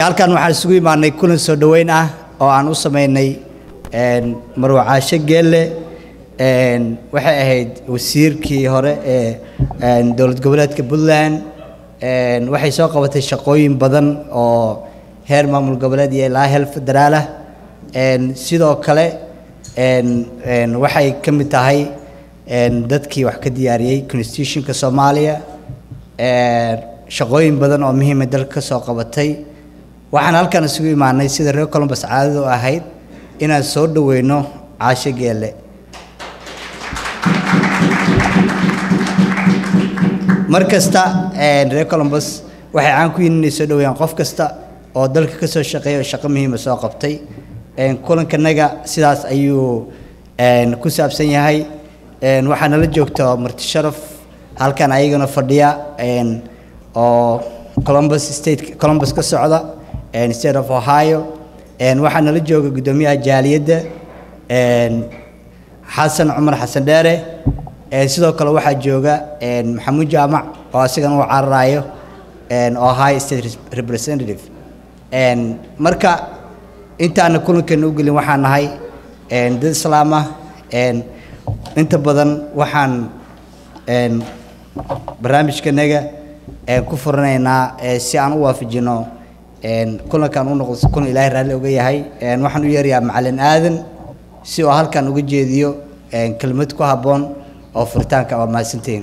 halkan waxaan isugu imaanay kulan soo dhoweyn ah oo aan u sameynay marwacaasho geelle waxay ahayd wasiirkii hore ee dowlad goboleedka puntland waxay soo qabatay shaqooyin badan oo heer maamul goboleed iyo ilaa heel federaalah sidoo kale waxay ka mid tahay dadkii wax ka diyaariyey constitutionka soomaaliya shaqooyin badan oo muhiima dalka ka soo qabatay waxaan halkan isugu imaanay sida reer colombus caadada u ahayd inaan soo dhoweyno caasho geelle mar kasta reer colombus waxay caan ku yihiin inay soo dhoweeyaan qof kasta oo dalka ka soo shaqeeya oo shaqo muhiima soo qabtay kulankanaga sidaas ayuu ku saabsan yahay waxaa nala joogta marti sharaf halkan ayagana fadhiya oo columbus state columbus ka socda state of ohio waxaa nala jooga guddoomiyaha jaaliyadda xasan cumar xasan dheere sidoo kale waxaa jooga maxamuud jaamac oo asigana uu cararayo ohio state representative marka intaana kulankeena u gelin waxaan nahay dad islaam ah inta badan waxaan barnaamijkanaga ku furanaynaa si aan u waafajino kulankan u noqdo kulan ilaahay raalli oga yahay waxaan u yeerayaa macalin aadan si oo halkan uga jeediyo kelmad ku habboon oo furitaanka waa mahadsantihiin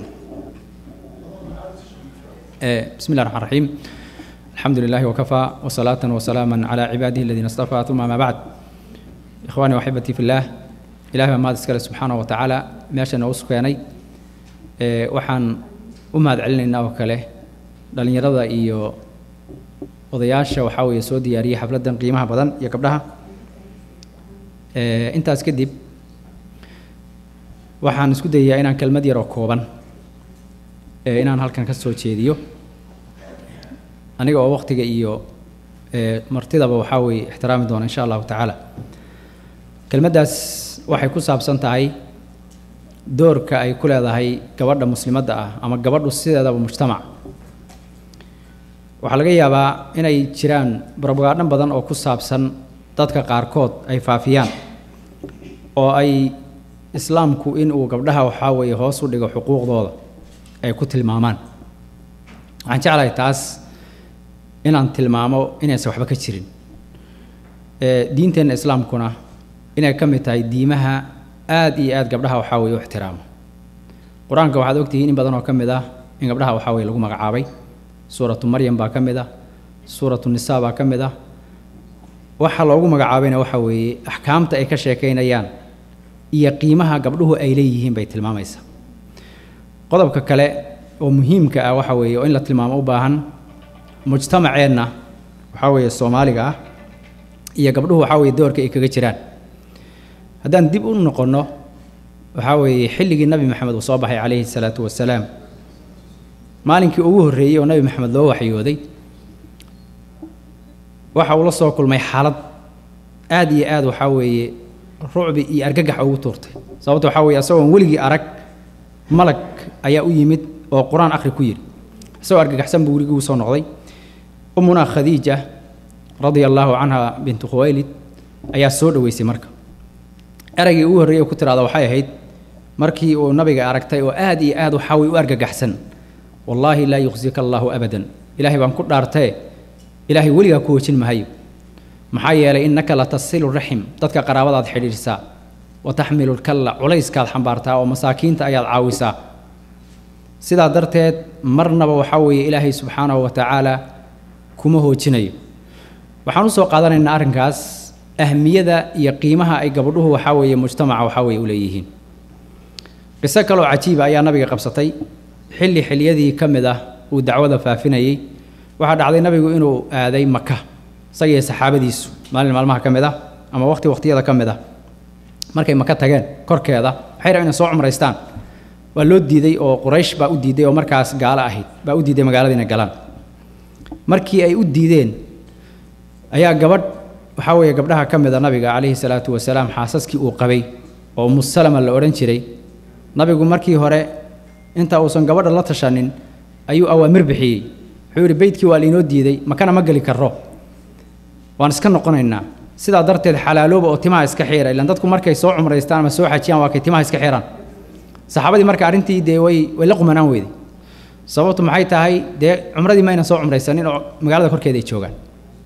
بسم الله الرحمن الرحيم الحمد لله وكفى وصلاة وسلاما على عباده الذين اصطفى ثم ما بعد إخواني وأحبتي في الله إلهي ما تسكال سبحانه وتعالى ماشي نوسكيني waxaan u mahad celinaynaa oo kale dhallinyarada iyo odayaasha waxaa weeye soo diyaariyey xafladdan qiimaha badan iyo gabdhaha intaas kadib waxaan isku dayayaa inaan kelmad yar oo kooban inaan halkan ka soo jeediyo aniga oo waqtiga iyo martidaba waxaa weeye ixtiraami doona insha allahu tacaala kelmaddaas waxay ku saabsan tahay doorka ay ku leedahay gabadha muslimadda ah ama gabadhu sideedaba mujtamac waxaa laga yaabaa inay jiraan barbogaadhan badan oo ku saabsan dadka qaarkood ay faafiyaan oo ay islaamku inuu gabdhaha waxaa weeye hoos u dhigo xuquuqdooda ay ku tilmaamaan waxaan jeclahay taas inaan tilmaamo inaysan waxba ka jirin diinteenna islaamkuna inay ka mid tahay diimaha aad iyo aad gabdhaha waxaa weeye u ixtiraamo qur-aanka waxaad ogtihiin in badan oo ka mid ah in gabdhaha waxaa weeye lagu magacaabay suuratu maryam baa ka mid ah suuratu nisaa baa ka mid ah waxa loogu magacaabayna waxa weeye axkaamta ay ka sheekaynayaan iyo qiimaha gabdhuhu ay leeyihiin bay tilmaamaysaa qodobka kale oo muhiimka ah waxa weeye oo in la tilmaamo u baahan mujtamaceenna waxaa weeye soomaaliga ah iyo gabdhuhu waxaa weeye doorka ay kaga jiraan haddaan dib u noqonno waxaa weeye xilligii nabi maxamed uu soo baxay calayhi salaatu wasalaam maalinkii ugu horreeyey oo nabi maxamed loo waxyooday waxa uu la soo kulmay xaalad aad iyo aad waxaa weeye rucbi iyo argagax ugu tuurtay sababta waxaa weeye asagoon weligii arag malag ayaa u yimid oo qur-aan akhri ku yidhi isagoo argagaxsan buu weligii u soo noqday ummunaa khadiija radia allaahu canha bintu khuwaylid ayaa soo dhoweysay marka eraygii ugu horreeyey ku tiraada waxay ahayd markii uu nabiga aragtay oo aad iyo aad waxaa way u argagaxsan wallaahi laa yuqsika allaahu abadan ilaahay baan ku dhaartee ilaahay weligaa ku wejin mahayo maxaa yeelay innaka la tasilu raxim dadka qaraabadaad xidhiidhsaa wa taxmilu lkalla culayskaad xambaartaa oo masaakiinta ayaad caawisaa sidaa darteed marnaba waxaa weeye ilaahay subxaanahu wa tacaala kuma hoojinayo waxaan u soo qaadanaynaa arrinkaas ahmiyada iyo qiimaha ay gabadhuhu waxaa weeye mujtamaca waxaa weeye u leeyihiin qiso kaloo cajiiba ayaa nabiga qabsatay xilli xilliyadii ka mid ah uu dacwada faafinayey waxaa dhacday nabigu inuu aaday maka isagiiyo saxaabadiisu maalin maalmaha ka mid ah ama waqti waqtiyada ka mid ah markay maka tageen korkeeda waxay rabeen inay soo cumraystaan waa loo diiday oo quraysh baa u diiday oo markaas gaalo ahayd baa u diiday magaalada inay galaan markii ay u diideen ayaa gabadh waxaa weeye gabdhaha ka mid a nabiga calayhi salaatu wasalaam xaasaskii uu qabay oo musalama la odhan jiray nabigu markii hore inta uusan gabadha la tashanin ayuu awaamir bixiyey wuxuu yidhi beydkii waa lainoo diiday makana ma geli karro waan iska noqonaynaa sidaa darteed xalaalooba oo timaha iska xiira ilaan dadku markay soo cumraystaan ama soo xajiyaan waa kay timaha iska xiraan saxaabadii marka arrintii dee way way la qumanaan weyday sababtu maxay tahay dee cumradii ma aynan soo cumraysanin oo magaalada korkeeda ay joogaan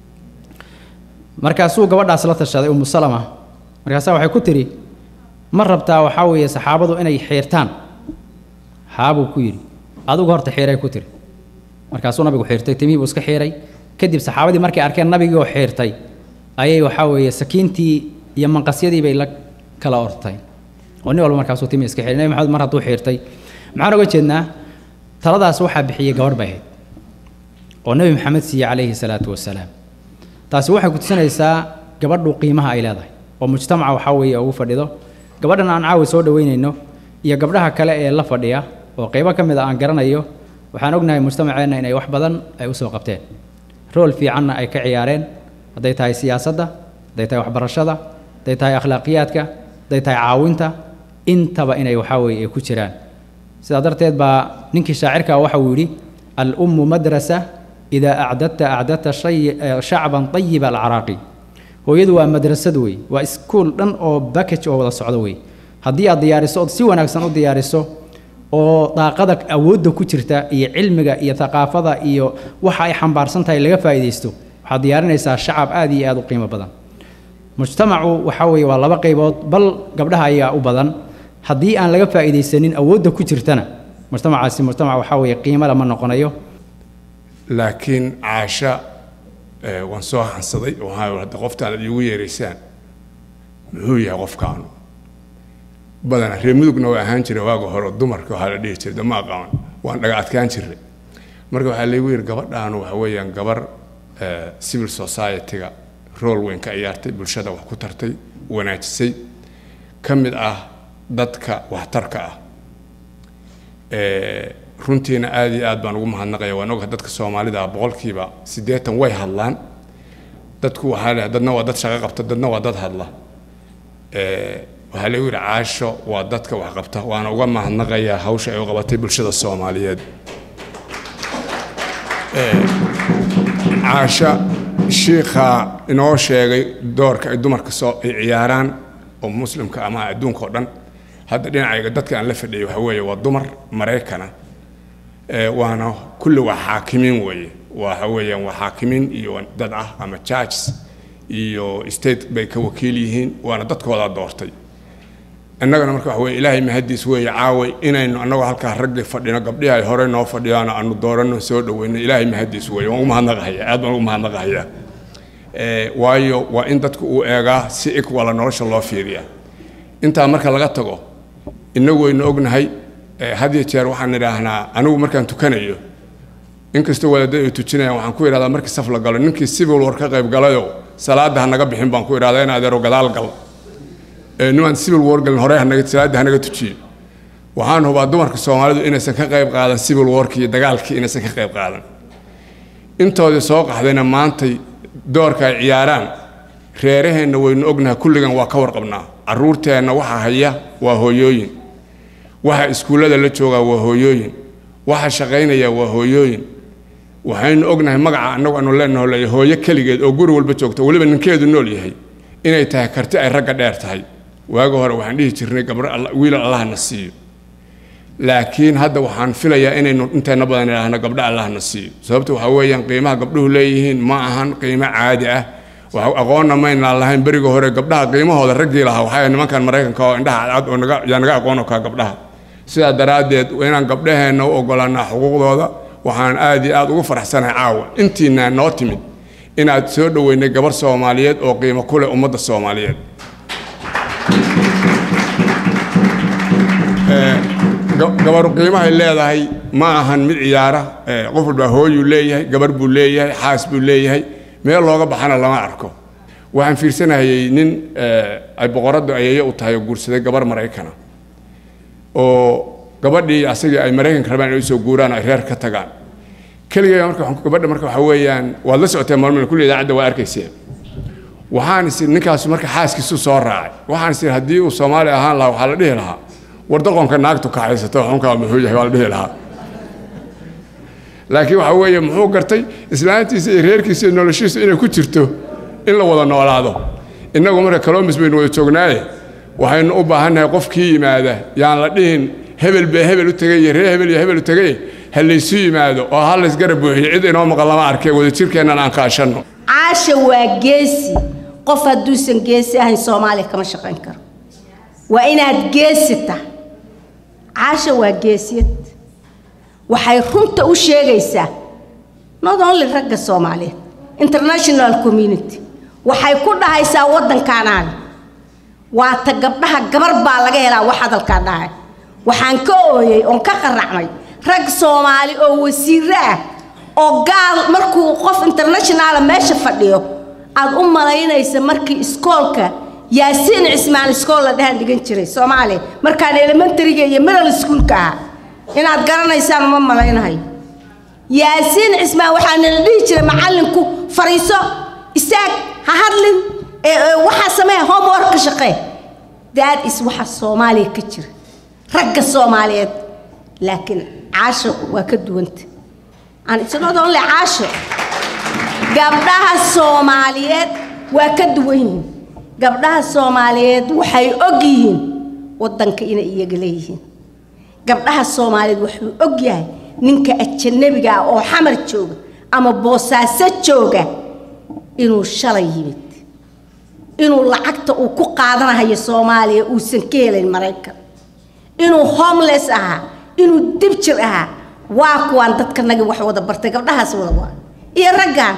markaasuu gabadhaas la tashaday umu salama markaasaa waxay ku tidhi ma rabtaa waxaa weeye saxaabadu inay xiirtaan haabuu ku yidhi adigu horta xiiray ku tiri markaasuu nabigu xiirtay timihii buu iska xiiray kadib saxaabadii markay arkeen nabigii oo xiirtay ayay waxaa weeye sakiintii iyo manqasyadii bay la kala ortay oo nin walba markaasuu timi iska xiray nabi maxamed mar hadduu xiirtay maxaan oga jeednaa taladaas waxaa bixiyey gabadh bay ahayd oo nebi maxamed siiyey calayhi salaatu wasalaam taasi waxay ku tusinaysaa gabadhu qiimaha ay leedahay oo mujtamaca waxaa weeye ugu fadhido gabadhan aan caawi soo dhoweynayno iyo gabdhaha kale ee la fadhiya oo qaybo ka mid a aan garanayo waxaan ognahay mujtamaceenna inay wax badan ay u soo qabteen rool fiicanna ay ka ciyaareen hadday tahay siyaasadda hadday tahay waxbarashada hadday tahay akhlaaqiyaadka hadday tahay caawinta intaba inay waxaa weeye ay ku jiraan sidaa darteed baa ninkii shaacirka waxa uu yidhi alummu madrasa idaa acdadta acdadta shacban ayiba alcaraaqi hooyadu waa madrasad wey waa iskuol dhan oo bakage oo wada socdo wey haddii aad diyaariso ood si wanaagsan u diyaariso oo daaqada awoodda ku jirta iyo cilmiga iyo thaqaafada iyo waxa ay xambaarsan tahay laga faa'iidaysto waxaad diyaarinaysaa shacab aad iyo aad u qiimo badan mujtamacu waxaa weeye waa laba qaybood bal gabdhaha ayaa u badan haddii aan laga faa'iidaysanin awoodda ku jirtana mujtamacaasi mujtamac waxaa weeye qiimo lama noqonayo laakiin caasha waan soo hansaday waxaa hadda qoftaan ad iigu yeeraysaan muxuu yahay qofkaanu badana reer mudugna waa ahaan jiray waaga hore dumarka waxaa la dhihi jiray dama aqaban waan dhaga adkaan jiray marka waxaa laygu yidhi gabadhaanu waxa weeyaan gabar civil society-ga rool weyn ka ciyaartay bulshada wax ku tartay wanaajisay ka mid ah dadka waxtarka ah runtiina aada iyo aad baan ugu mahadnaqaya waan ogahay dadka soomaalida ah boqolkiiba siddeetan way hadlaan dadku waxaa le dadna waa dad shaqo qabta dadna waa dad hadla waxaa lagu yidhi caasho waa dadka wax qabta waana uga mahadnaqayaa hawsha ay u qabatay bulshada soomaaliyeed caasha shiikhaa inoo sheegay doorka ay dumarka soo ay ciyaaraan oo muslimka ama adduunka oo dhan hadda dhinacayga dadka aan la fadhiyay waxa weeye waa dumar maraykana waana kulli waa xaakimiin weeye waxa weeyaan waa xaakimiin iyo dad ah ama judges iyo state bay ka wakiil yihiin waana dadkoodaa doortay innagana marka waxa weye ilaahay mahadiis weeye caaway inaynu annagoo halkaa raggi fadhino gabdhihi ay horey noo fadhiyaan aanu dooranno soo dhaweyno ilaahay mahadiis weeye waan ugu mahadnaqahaya aad baan ugu mahadnaqahayaa waayo waa in dadku uu eegaa si ikwala nolosha loo fiiriyaa intaa marka laga tago innagu waynu ognahay had iyo jeer waxaan idhaahnaa anigu markaan tukanayo inkastoo wadaadada ay tujinayaan waxaan ku idhahdaa markii saf la galo ninkii civil war ka qayb galayo salaada ha naga bixin baan ku idhahdaa in adeero gadaal gal nimaan civil war galin hore hanaga salaada hanaga tujiyo waxaan hubaa dumarka soomaalidu inaysan ka qayb qaadan civil warkii iyo dagaalkii inaysan ka qayb qaadan intoodii soo qaxdayna maantay doorka ay ciyaaraan reeraheenna waynu ognahay kulligan waa ka warqabnaa carruurteenna waxa haya waa hooyooyin waxa iskuullada la joogaa waa hooyooyin waxa shaqaynaya waa hooyooyin waxaynu ognahay magaca annagu aanu leenahay hooyo keligeed oo guri walba joogta weliba ninkeedu nool yahay inay tahay karti ay ragga dheer tahay waagi hore waxaan dhihi jirnay gabdho wiilal allahna siiyo laakiin hadda waxaan filayaa inaynu intayna badan idhaahno gabdho allahna siiyo sababta waxaa weeyaan qiimaha gabdhuhu leeyihiin ma ahan qiimo caadi ah aqoonna maynaan lahayn beriga hore gabdhaha qiimahooda raggii lahaa waxaa nimankan maraykanka oo indhaha cadcad oo naga yaa naga aqoon kaa gabdhaha sidaa daraaddeed inaan gabdhaheenna u ogolaanaa xuquuqdooda waxaan aad iyo aad ugu faraxsanahay caawa intiina noo timid inaad soo dhoweynay gabar soomaaliyeed oo qiimo ku leh ummadda soomaaliyeed gabaru qiimahay leedahay ma ahan mid ciyaara qof walbaa hooyuu leeyahay gabar buu leeyahay xaas buu leeyahay meel looga baxana lama arko waxaan fiirsanayay nin ay boqoraddu ayeeye u tahay oo guursaday gabar maraykana oo gabadhii asagii ay maraykanka rabaan inay usoo guuraan ay reer ka tagaan keligay marka gabadha marka waxa weeyaan waad la socotee maalmada kulli idaacadda waa arkayseen waxaan is ninkaas marka xaaskiisu soo raacay waxaan is haddii uu soomaali ahaan lahaa waxaa la dhihi lahaa war doqonka naagtu kaxaysato xunkaa muxuu yahay waa la dhihi lahaa laakiin waxa weeye muxuu gartay islaantiisa iyo reerkiisa iyo noloshiisu inay ku jirto in la wada noolaado innagu marka colombus baynu wada joognaaye waxaynu u baahannahay qofkii yimaada yaan la dhihin hebel bee hebel u tegay iyo ree hebel iyo hebel u tegay ha laysu yimaado oo ha laysgarab buuxiyo cid inoo maqan lama arkee wadajirkeennan aan kaashanno caasha waa geesi qof hadduusan geesi ahayn soomaaliya kama shaqayn karo waa inaad geesi tahay caasha waa geesiyad waxay runta u sheegaysaa not only ragga soomaaliyeed international community waxay ku dhahaysaa waddankaanaaga waa ta gabdhaha gabar baa laga helaa wax hadalkaa dhahay waxaan ka ooyey oon ka qaracmay rag soomaali oo wasiiro ah oo gaal markuu qof internationaala meesha fadhiyo aad u malaynaysa markii iskoolka yaasiin cismaan iskool la dhahan dhigan jiray soomaaliya markaan elementaryga iyo middle schoolka ahaa inaad garanaysaan uma malaynahayo yaasiin cismaan waxaana la dhihi jiray macallinku fariiso istaag ha hadlin waxaa samee homework ka shaqee that is waxa soomaaliya ka jira ragga soomaaliyeed laakiin caasho waa ka duwanta aan isnot only caasho gabdhaha soomaaliyeed waa ka duwan yihiin gabdhaha soomaaliyeed waxay og yihiin waddanka inay iyaga leeyihiin gabdhaha soomaaliyeed wuxuu og yahay ninka ajanabiga ah oo xamar jooga ama boosaaso jooga inuu shalay yimid inuu lacagta uu ku qaadanahayo soomaaliya uusan ka helayn maraykan inuu homeless ahaa inuu dibjir ahaa waa kuwaan dadka nagi wax wada bartay gabdhahaas wada waa iyo raggan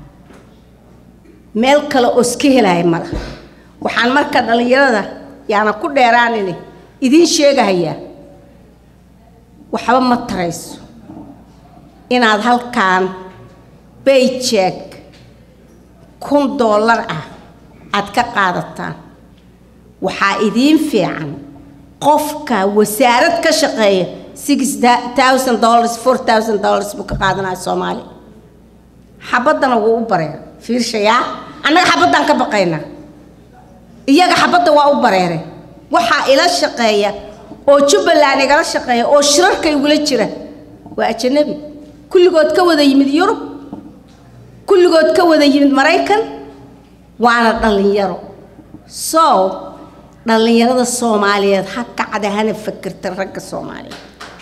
meel kale oo iska helaya mala waxaan marka dhallinyarada yaana ku dheeraanini idiin sheegahayaa waxba ma tarayso inaad halkaan bayjeeg kun dollar ah aad ka qaadataan waxaa idiin fiican qofka wasaarad ka shaqeeya six thousand dollars four thousand dollars buu ka qaadanaya soomaaliya xabaddana wuu u bareeray fiirshayaa annaga xabaddaan ka baqaynaa iyaga xabadda waa u bareeray waxaa ila shaqeeya oo jubbaland igala shaqeeya oo shirarka igula jira waa ajanabi kulligood ka wada yimid yurub kulligood ka wada yimid maraykan waana dhallinyaro so dhallinyarada soomaaliyeed ha kacda hana fakirta ragga soomaaliyeed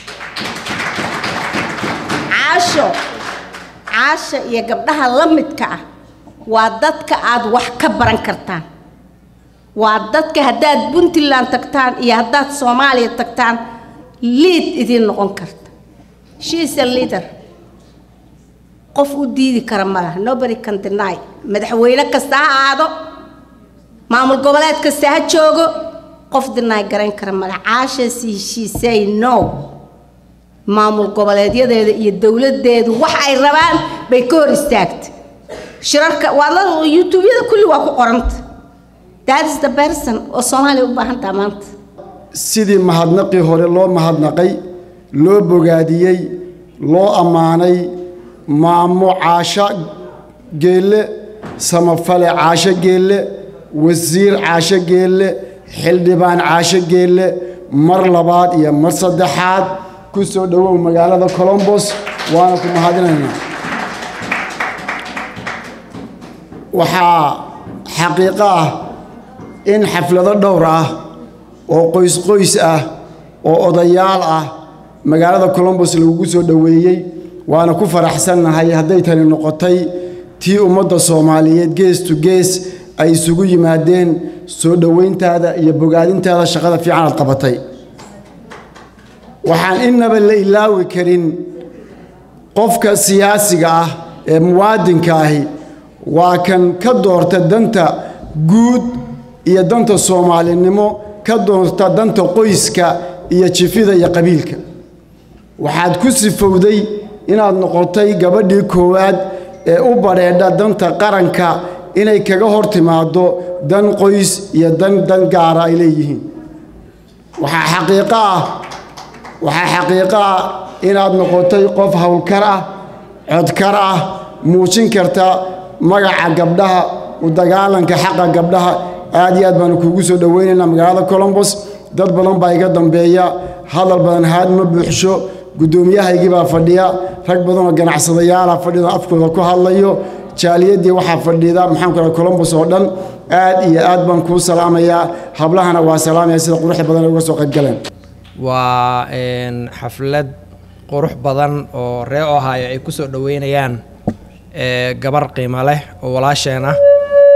caasho caasha iyo gabdhaha la midka ah waa dadka aad wax ka baran kartaan waa dadka haddaad puntland tagtaan iyo haddaad soomaaliya tagtaan liid idiin noqon karta she is a leader qof u diidi kara ma laha nobody can deny madaxweyne kasta ha aado maamul goboleed kasta ha joogo qof deny garayn kara ma laha caasha si she say no maamul goboleedyadeeda iyo dowladeedu wax ay rabaan bay ka hor istaagta shirarka waa la youtubeyada kulli waa ku qoranta that is the person oo soomaaliya u baahan taha maanta sidii mahadnaqii hore loo mahadnaqay loo bogaadiyey loo ammaanay maamo caasho geelle samafale caasho geelle wasiir caasho geelle xildhibaan caasho geelle mar labaad iyo mar saddexaad ku soo dhowow magaalada colombos waana ku mahadinaynaa waxaa xaqiiqo ah in xaflado dhowr ah oo qoys qoys ah oo odayaal ah magaalada colombos lagugu soo dhoweeyey waana ku faraxsannahay hadday tani noqotay tii ummadda soomaaliyeed gees to gees ay isugu yimaadeen soo dhowayntaada iyo bogaadintaada shaqada fiican aad qabatay waxaan innaba la ilaawi karin qofka siyaasiga ah ee muwaadinka ahi waa kan ka doorta danta guud iyo danta soomaalinimo ka doorta danta qoyska iyo jifida iyo qabiilka waxaad ku sifowday inaad noqotay gabadhii koowaad ee u badheedha danta qaranka inay kaga hor timaaddo dan qoys iyo dan dan gaara ay leeyihiin waxaa xaqiiqo ah waxaa xaqiiqo ah inaad noqotay qof howlkar ah codkar ah muujin karta magaca gabdhaha u dagaalanka xaqa gabdhaha aad iyo aad baanu kuugu soo dhowaynaynaa magaalada colombos dad badan baa iga dambeeya hadal badan haad ma buuxsho guddoomiyahaygii baa fadhiya rag badanoo ganacsadayaala fadhida afkooda ku hadlayo jaaliyaddii waxaa fadhida maxaan ku dhaha columbus oo dhan aad iyo aad baan kuu salaamayaa hablahana waa salaamaya sida quruxda badan ay uga soo qayb galeen waa een, xaflad qurux badan oo ree ohio ay ku soo dhoweynayaan ee, gabar qiimo leh oo walaasheen ah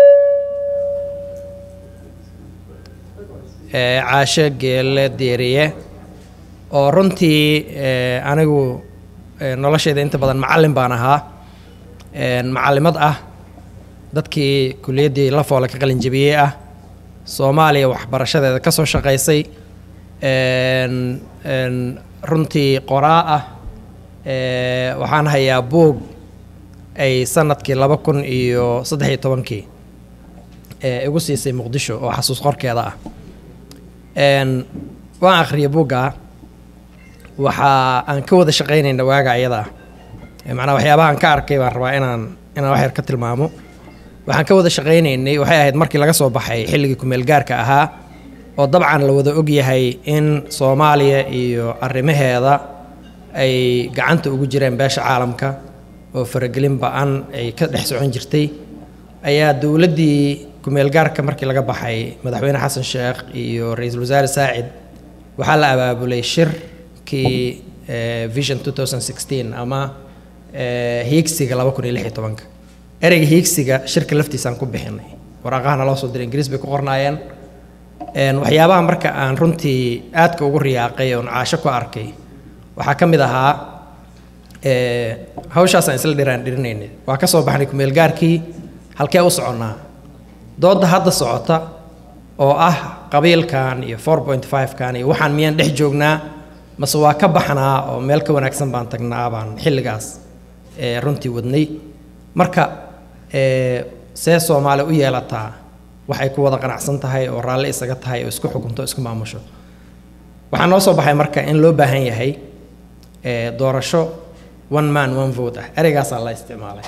ee, caashe geelle deeriye oo runtii ee, anigu ee, noloshayda inta badan macallin baan ahaa een, macallimad ah dadkii kuliyaddii lafoole ka qalin jebiyey ah soomaaliya waxbarashadeeda ka soo shaqaysay een, een, runtii qoraa ah ee, waxaan hayaa buug ay sanadkii laba kun iyo saddex iyo tobankii ee igu siisay muqdisho oo xasuus qorkeeda ah een, waan akhriyay buugga waxa aan ka wada shaqaynayna waaga ayada ah Ee, macnaa waxyaabaha aan ka arkay baan rabaa inaan inaan wax yar ka tilmaamo waxaan ka wada shaqaynaynay waxay ahayd markii laga soo baxay xilligii kumeel gaarka ahaa oo dabcan la wada ogyahay in soomaaliya iyo arrimaheeda ay gacanta ugu jireen beesha caalamka oo faragelin ba-an ay ka dhex socon jirtay ayaa dowladdii kumeel gaarka markii laga baxay madaxweyne xasan sheekh iyo ra-iisul wasaare saacid waxaa la abaabulay shirkii eh, vision 2016 ama eh, hiigsiga laba kun iyo lix iyo tobanka ereyga hiigsiga shirka laftiisaan ku bixinay waraaqahana loo soo diray ingiriis bay ku qornaayeen Een, waxyaabaha marka aan runtii aadka ugu riyaaqay oon caasho ku arkay waxaa ka mid ahaa ee, hawshaasaan isla dhiraan dhirinaynay waa ka soo baxnay kumeel gaarkii halkee u soconnaa doodda hadda socota oo ah qabiilkan iyo 4.5kan iyo waxaan miyaan dhex joognaa mase waa ka baxnaa oo meel ka wanaagsan baan tagnaa baan xilligaas ee, runtii wadnay marka ee, see soomaali u yeelataa waxay ku wada qanacsan tahay oo raalli isaga tahay oo isku xukunto isku maamusho waxaa noo soo baxay marka in loo baahan yahay ee, doorasho one man one vote ah ereygaasaa la isticmaalay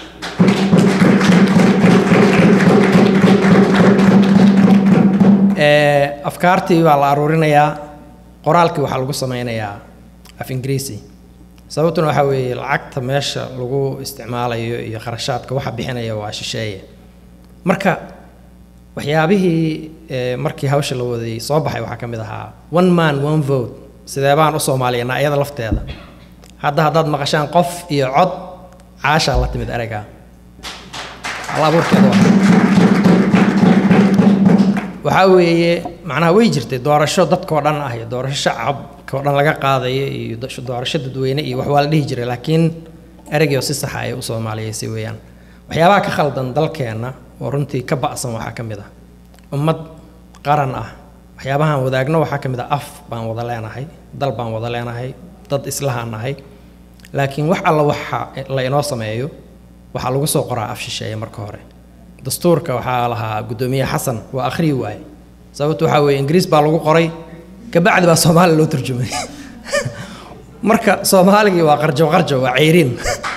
Ee, afkaartii baa la aruurinayaa qoraalkii waxaa lagu sameynayaa af ingiriisi sababtuna waxaa weeye lacagta meesha lagu isticmaalayo iyo kharashaadka waxa bixinaya waa shisheeye marka waxyaabihii ee, markii hawsha la waday soo baxay waxaa ka mid ahaa one man one vote sidee baan u soomaaliyanaa iyada lafteeda hadda haddaad maqashaan qof iyo cod caashaa la timid ereyga hal abuurkeeda waa waxaa weeye macnaha way jirtay doorasho dadkoo dhan ah iyo doorasho shacabkoo dhan laga qaadayo iyo do- doorasho dadweyne iyo wax waa la dhihi jiray laakiin ereygii oo si saxa ay u soomaaliyeysay weeyaan waxyaabaha ka khaldan dalkeenna oo runtii ka ba'san waxaa ka mid ah ummad qaran ah waxyaabahaan wadaagno waxaa ka mid ah af baan wada leenahay dal baan wada leenahay dad islahaan nahay laakiin wax alla waxa la inoo sameeyo waxaa lagu soo qoraa af shisheeye marka hore dastuurka waxaa lahaa guddoomiye xasan waa akhriyi waaye sababtu waxaa weeye ingiriis baa lagu qoray kabacdi baa soomaali loo turjumay marka soomaaligii waa qarjo qarjo waa ceyriin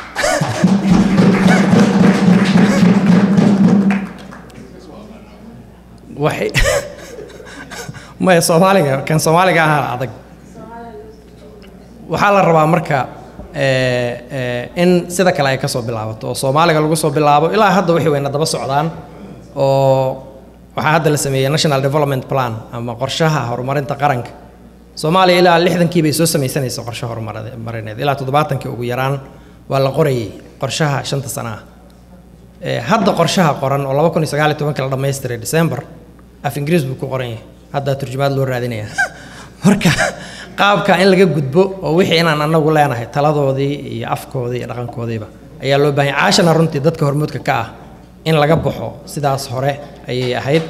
waxay maya soomaaliga kan soomaaliga ahaa adag waxaa la rabaa marka ee, ee, in sida kale ay ka soo bilaabato oo soomaaliga lagu soo bilaabo ilaa hadda wixii wayna daba socdaan oo waxaa hadda la sameeyey national development plan ama qorshaha horumarinta qaranka soomaaliya ilaa lixdankii bay soo samaysanaysa qorshe horumarineed ilaa toddobaatankii ugu yaraan waa la qorayay qorshaha shanta sana ah Ee, hadda qorshaha qoran oo laba kun iyo sagaal iyo tobankii la dhammaystiray december af ingiriis buu ku qoran yahay hadda turjumaad loo raadinaya marka qaabka in laga gudbo oo wixii inaan anagu leenahay taladoodii iyo afkoodii iyo dhaqankoodiiba ayaa loo baahan yahay caashana runtii dadka hormuudka ka ah in laga baxo sidaas hore ayay ahayd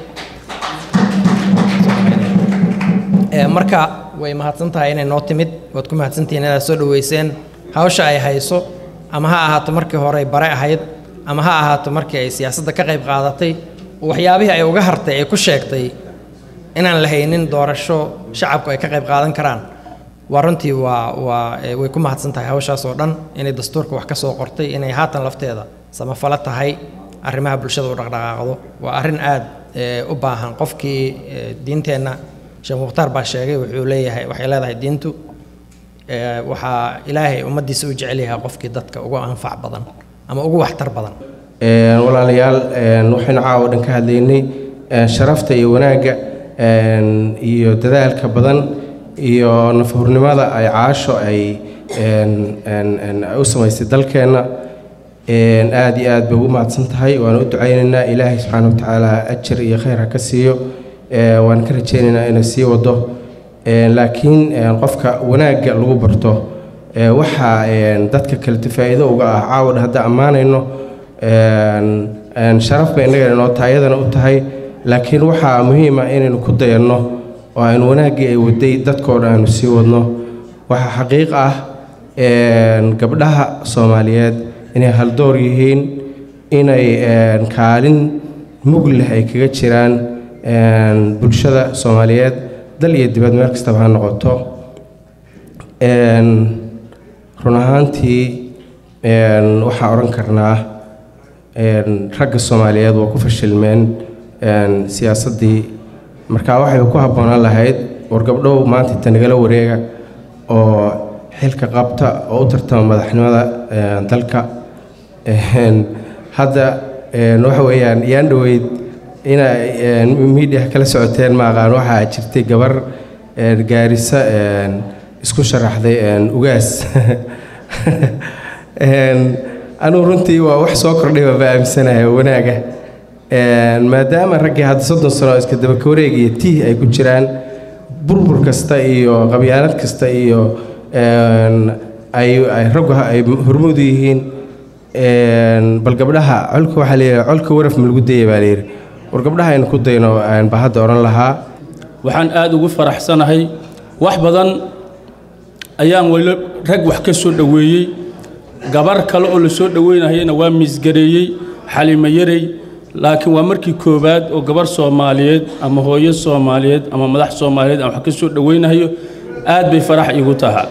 Ee, marka way mahadsan tahay inay noo timid waad ku mahadsantihiin inaad soo dhaweyseen hawsha ay hayso ama ha ahaato markii hore ay bare ahayd ama ha ahaato markii ay siyaasadda ka qayb qaadatay oo waxyaabihii ay uga hartay ay ku sheegtay inaan la haynin doorasho shacabku ay ka qayb qaadan karaan waa runtii waa waa ee, way ku mahadsan tahay hawshaas oo dhan inay dastuurka wax ka soo qortay inay haatan lafteeda samafalo tahay arrimaha bulshada u dhaqdhaqaaqdo waa arrin aad ee, u baahan qofkii ee, diinteenna sheekh mukhtaar baa sheegay wuxuu leeyahay waxay leedahay diintu ee, waxaa ilaahay ummaddiisa u jecel yahay qofkii dadka ugu anfac badan ama ugu waxtar badan Een, walaalayaal een, waxaynu caawa dhan ka hadlaynay een, sharafta iyo wanaagga een, iyo dadaalka badan iyo nafhurnimada ay caasho ay een, een, een, ay u samaysay dalkeenna Een, aad iyo aad bay ugu mahadsan tahay waan u ducaynaynaa ilaahay subxaana wa tacaala ajar iyo khayr ha ka siiyo Ee, waan ka rajaynaynaa inay sii wado Een, laakiin een, qofka wanaagga lagu barto ee, waxaa een, dadka kale faa'iido uga ah caawad hadda ammaanayno een, een, sharaf bay innaga inoo tahay iyadana u tahay laakiin waxaa muhiim ah inaynu ku dayanno oo aynu wanaaggii ay waday dadkoo dhan aynu sii wadno waxaa xaqiiq ah een, gabdhaha soomaaliyeed inay haldoor yihiin inay een, kaalin mug leh ay kaga jiraan een, bulshada soomaaliyeed dal iyo dibad meel kastaba ha noqoto Een, run ahaantii een, waxaa odhan karnaa een, ragga soomaaliyeed waa ku fashilmeen een, siyaasaddii marka waxay ku habboonaan lahayd war gabdhow maanta inta nagala wareega oo xilka qabta oo u tartama madaxnimada een, dalka Een, hadda een, waxa weeyaan yaan dhoweyd inay miidiya kala socoteen ma aqaan waxaa jirtay gabar een, gaarisa een, isku sharaxday een, ugaas Een, anugu runtii waa wax soo kordhay baa aaminsanahay oo wanaaga Een, maadaama raggii hadda soddon sano iska dabaka wareeg iyo tiih ay ku jiraan burbur kasta iyo qabyaalad kasta iyo een, ay ay raggu ha- ay hormuud u yihiin Een, bal gabdhaha colka waxaa layidhi colka waraf ma lagu dayay baa layidhi war gabdhaha aynu ku dayno een, baa hadda odhan lahaa waxaan aada ugu faraxsanahay wax badan ayaan weli rag wax ka soo dhoweeyey gabar kale oo la soo dhoweynayana waa miisgareeyey xalimo yarey laakiin waa markii koowaad oo gabar soomaaliyeed ama hooyo soomaaliyeed ama madax soomaaliyeed aan wax ka soo dhoweynayo aad bay farax iigu tahaa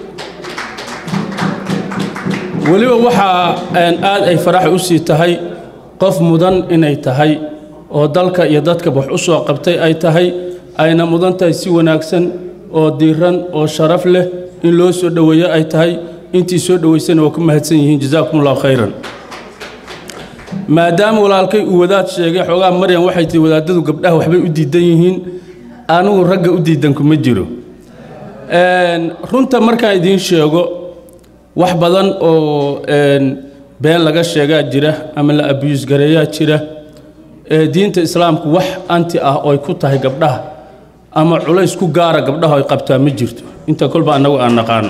weliba waxaa een, aad ay farax u sii tahay qof mudan inay tahay oo dalka iyo dadka wax u soo qabtay ay tahay ayna mudan tahay si wanaagsan oo diiran oo sharaf leh in loo soo dhoweeyo ay tahay intii soo dhoweysana waa ku mahadsan yihiin jazaakum allahu khayran maadaama walaalkay uu wadaad sheegay xoogaa maryan waxay tihi wadaadadu gabdhaha waxbay u diidan yihiin anigu ragga u diidanku ma jiro Een, runta markaan idiin sheego wax badan oo een, been laga sheegaa jira ama la abiyuus gareeyaa jira ee diinta islaamku wax anti ah oo ay ku tahay gabdhaha ama culays ku gaara gabdhaha ay qabtaa ma jirto inta kolba annagu aan naqaano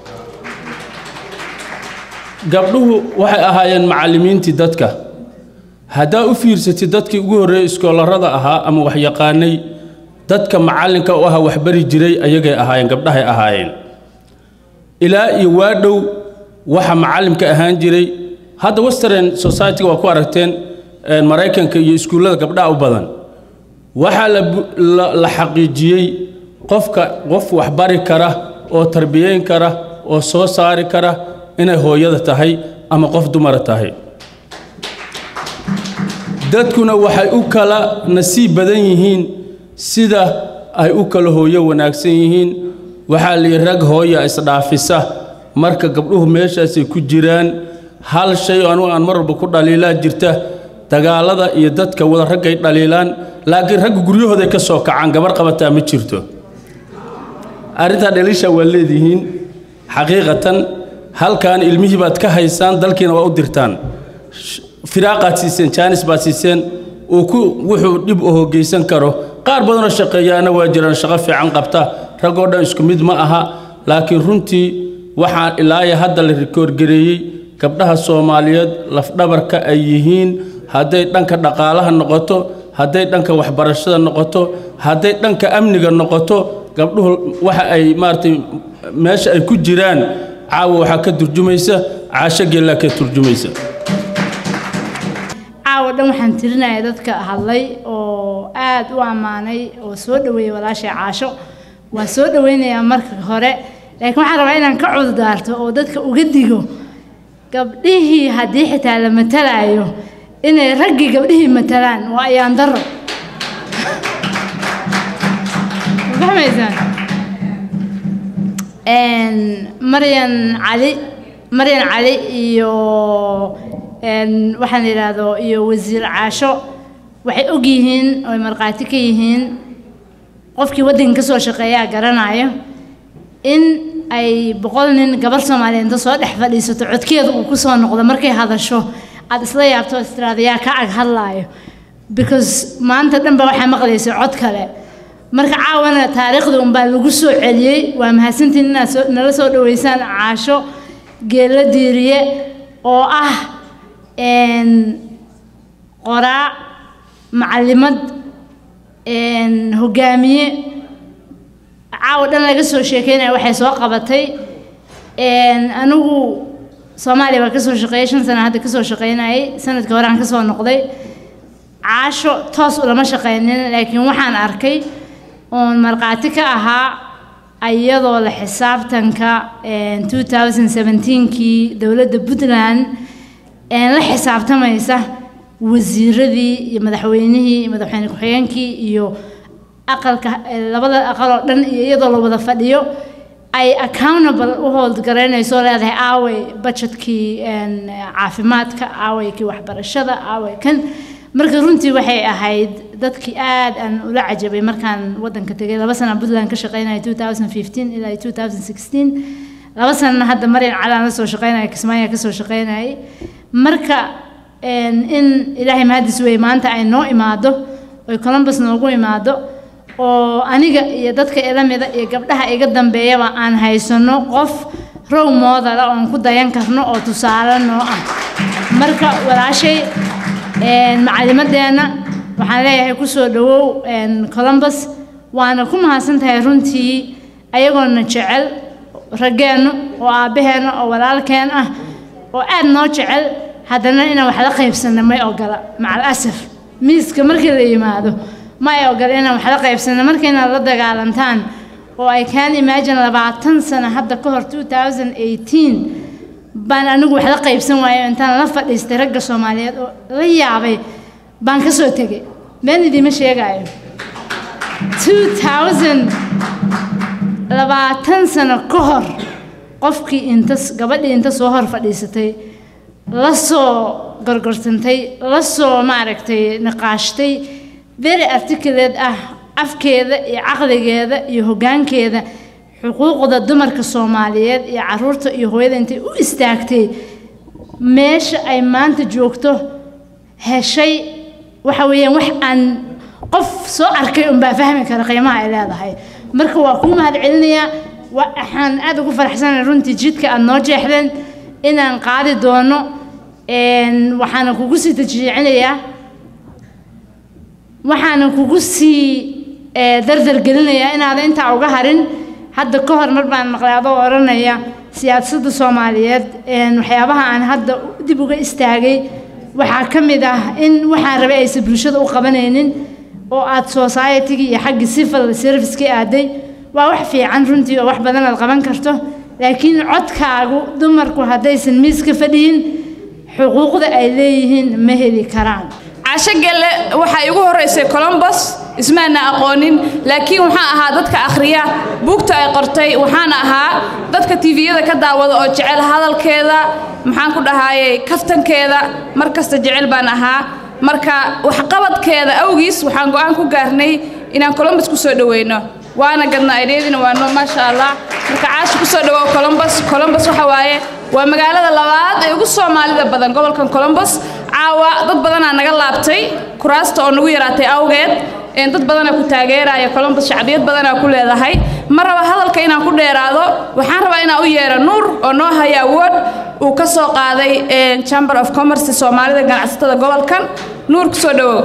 gabdhuhu waxay ahaayeen macallimiintii dadka haddaa u fiirsatid dadkii ugu horreeyey iskoolarada ahaa ama waxyaqaanay dadka macallinka u ahaa waxbari jiray ayagay ahaayeen gabdhahay ahaayeen ilaa iyo waa dhow waxa macallimka ahaan jiray hadda western society-ga waa ku aragteen een, maraykanka iyo iskuullada gabdhaha u badan waxaa la bu- la- la xaqiijiyey qofka qof waxbari kara oo tarbiyeyn kara oo soo saari kara inay hooyada tahay ama qof dumara tahay dadkuna waxay u kala nasiib badan yihiin sida ay u kala hooyo wanaagsan yihiin waxaa layidhi rag hooya isdhaafisa marka gabdhuhu meeshaasay ku jiraan hal shay oo anugu aan mar walba ku dhaliilaa jirta dagaalada iyo dadka wada raggay dhaliilaan laakiin ragga guryahooday ka soo kacaan gabar qabataa ma jirto arrintaa dhaliisha waa leedihiin xaqiiqatan halkan ilmihii baad ka haysaan dalkiina waa u dirtaan Sh- firaaqaad siiseen jaanis baad siiseen uu ku wuxuu dhib u hoggeysan karo qaar badanoo shaqeeyaana waa jiraan shaqo fiican qabta raggoo dhan isku mid ma aha laakiin runtii waxaa ilaaya hadda la rikoorgareeyey gabdhaha soomaaliyeed lafdhabarka ay yihiin hadday dhanka dhaqaalaha noqoto hadday dhanka waxbarashada noqoto hadday dhanka amniga noqoto gabdhuhu waxa ay maaragtay meesha ay ku jiraan caawa waxaa ka turjumaysa caasho geellaa ka turjumaysa caawa dhan waxaan tirinayaa dadka hadlay oo aad u ammaanay oo soo dhoweeyey walaashay caasho waan soo dhoweynayaa marka hore laakiin waxaan rabaa inaan ka cudurdaarto oo dadka uga digo gabdhihii haddii xitaa la matalaayo inay raggii gabdhihii matalaan waa ayaan daro Ma fahmaysaan Een, maryan cali maryan cali iyo een, waxaan la yidhaahdo iyo wasiir caasho waxay og yihiin oy markhaati ka yihiin qofkii waddanka ka soo shaqeeyaa garanayo in ay boqol nin gabar soomaaliyeed inta soo dhex fadhiisato codkeeda uu ku soo noqdo markay hadasho aad isla yaabto istiraada yaa ka ag hadlaayo because maanta dhan ba waxaa maqlaysa cod kale marka caawana taariikhda unbaa lagu soo celiyey waa mahadsantiin inaad soo- nala soo dhaweysaan caasho geella diiriye oo ah een, qoraa macalimad een, hogaamiye caawa dhan laga soo sheekeynaya waxay soo qabatay een, anigu soomaaliya baa kasoo shaqeeyay shan sana hadda kasoo shaqeynayay sanadkii hore aan kasoo noqday caasho toos ulama shaqeynin laakiin waxaan arkay oon markhaati ka ahaa iyadoo la xisaabtanka een, 2017kii dowladda puntland een, la xisaabtamaysa wasiiradii iyo madaxweynihii iyo madaxweyne ku-xigeenkii iyo aqalka eh, labada aqal oo dhan iyo iyadoo la wada fadhiyo ay accountable u hold garaynayso leedahay aaway budgetkii een, caafimaadka aaway kii waxbarashada aaway kan marka runtii waxay ahayd dadkii aad aan ula cajabay markaan waddanka tegay laba sana puntland ka shaqeynaya 2015 ilaa 2016 laba sanana hadda maryan calaan la soo shaqeynaya kismaayaa ka soo shaqeynayay marka een, in ilaahay mahadis wey maanta ay noo imaado oy columbus noogu imaado oo aniga iyo dadka ila mida iyo gabdhaha iga dambeeyaba aan haysano qof row model ah oon ku dayan karno oo tusaale noo ah marka walaashay een, macalimadeenna waxaan leeyahay kusoo dhawow een, columbus waana ku mahadsan tahay runtii ayagoona jecel raggeennu oo aabbaheenna oo walaalkeen ah oo aad noo jecel haddana inaan wax la qaybsanno may ogola macal asaf miiska markii la yimaado ma ay ogola inaan wax la qaybsanno markayna la dagaalantaan oo ay kaan imagine labaatan sano hadda ka hor 2018 baan anigu wax la qaybsan waayo intaan la fadhiistay ragga soomaaliyeed oo la yaabay baan ka soo tegay been idiima sheegaayo 2000 labaatan sano ka hor qofkii inta gabadhii inta soo hor fadhiisatay la soo gorgorsantay la soo maaragtay niqaashtay very articulate ah afkeeda iyo caqligeeda iyo hoggaankeeda xuquuqda dumarka soomaaliyeed iyo caruurta iyo hooyada intay u istaagtay meesha ay maanta joogto heshay waxa weeyaan wax aan qof soo arkay unbaa fahmi kara qiimaha ay leedahay marka waa kuu mahad celinayaa wa- waxaan aad ugu faraxsanahay runtii jidka aad noo jeexdeen inaan qaadi doono een, waxaana kugu sii tajriicinayaa waxaana kugu sii eh, dardar gelinayaa inaadan intaa uga harin hadda ka hor mar baan maqlay adoo odhanaya siyaasadda soomaaliyeed een, waxyaabaha aan hadda dib uga istaagay waxaa ka mid ah in waxaan rabay aysan bulshada u qabanaynin oo aad society-gii iyo xaggii civil service-kii aaday waa wax fiican runtii oo wax badan aad qaban karto laakiin codkaagu dumarku haddaysan miiska fadhiyin xuquuqda ay leeyihiin ma heli karaan casho gelle waxaa igu horeysay colombus ismaana aqoonin laakiin waxaan ahaa dadka akhriya buugta ay qortay waxaan ahaa dadka tviyada ka daawada oo jecel hadalkeeda maxaan ku dhahaayey kaftankeeda mar kasta jecel baan ahaa marka waxqabadkeeda awgiis waxaan go'aan ku gaarnay inaan colombus ku soo dhoweyno waana gadna ideedina waa noo maasha allah marka caashi kusoo dhawow colombus colombus waxa waaye waa magaalada labaad ee ugu soomaalida badan gobolkan colombus caawa dad badanaa naga laabtay kuraasta oo nagu yaraatay awgeed een dad badanaa ku taageeraya colombus shacbiyad badanaa ku leedahay ma raba hadalka inaan ku dheeraado waxaan rabaa inaan u yeero nuur oo noo haya awood uu ka soo qaaday een, chamber of commerce soomaalida ganacsatada gobolkan nuur kusoo dhawow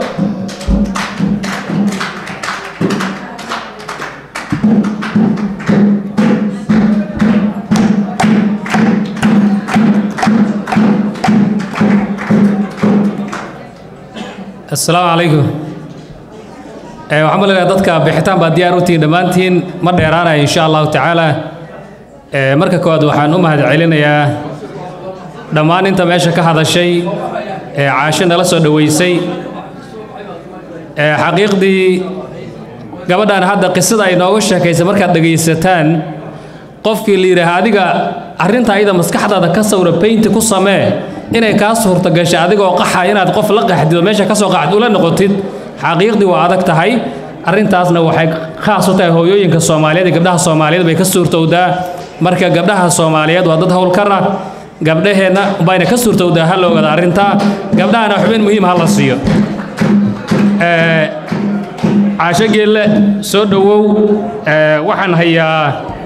asalaamu calaykum Eh, waxaan maleeyahay dadka bixitaan baa diyaar u tihiin dhammaantiin ma dheeraanayo insha allahu tacaala Eh, marka koowaad waxaan u mahad celinayaa dhammaan inta meesha ka hadashay ee caasho nala soo dhoweysay Eh, xaqiiqdii gabadhan hadda qisada ay nooga sheekaysay markaad dhegaysataan qofkii la yidhaaha adiga arrinta ayada maskaxdaada ka sawra paynti ku samee inay kaa suurta gashay adigoo qaxa inaad qof la qaxdid oo meesha ka soo qaxd ula noqotid xaqiiqdii waa adag tahay arrintaasna waxay khaas u tahay hooyooyinka soomaaliyeed iyo gabdhaha soomaaliyeed bay ka suurtowdaa marka gabdhaha soomaaliyeed waa dad howlkar ah gabdhaheenna bayna ka suurtowdaa ha la ogaada arrintaa gabdhahana xubin muhiim ha la siiyo Ee, caasho geelle soo dhowow ee, waxaan hayaa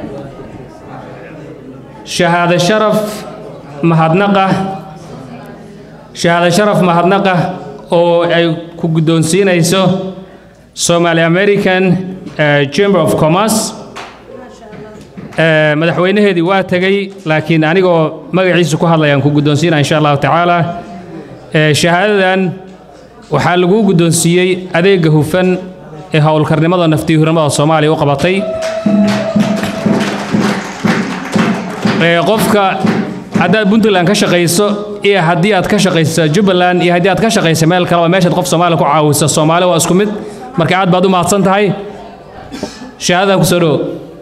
shahaado sharaf mahadnaqa shahaado sharaf mahadnaqa oo ay ku guddoonsiinayso Somali American eh, Chamber of Commerce Eh, madaxweynaheedii waa tegey laakiin anigoo magaciisa ku hadlayaan ku guddoonsiinaa insha allahu tacaala Eh, shahaadadan waxaa lagu guddoonsiiyey adeega hufan ee howlkarnimada naftihurimada soomaaliya u qabatay Ee, qofka haddaad puntland ka shaqayso iyo haddii aad ka shaqayso jubbaland iyo haddii aad ka shaqayso meel kaleba meeshaad qof soomaali ku caawiso soomaali waa isku mid marka aad baad u mahadsan tahay shahaadadan kusoo dhowo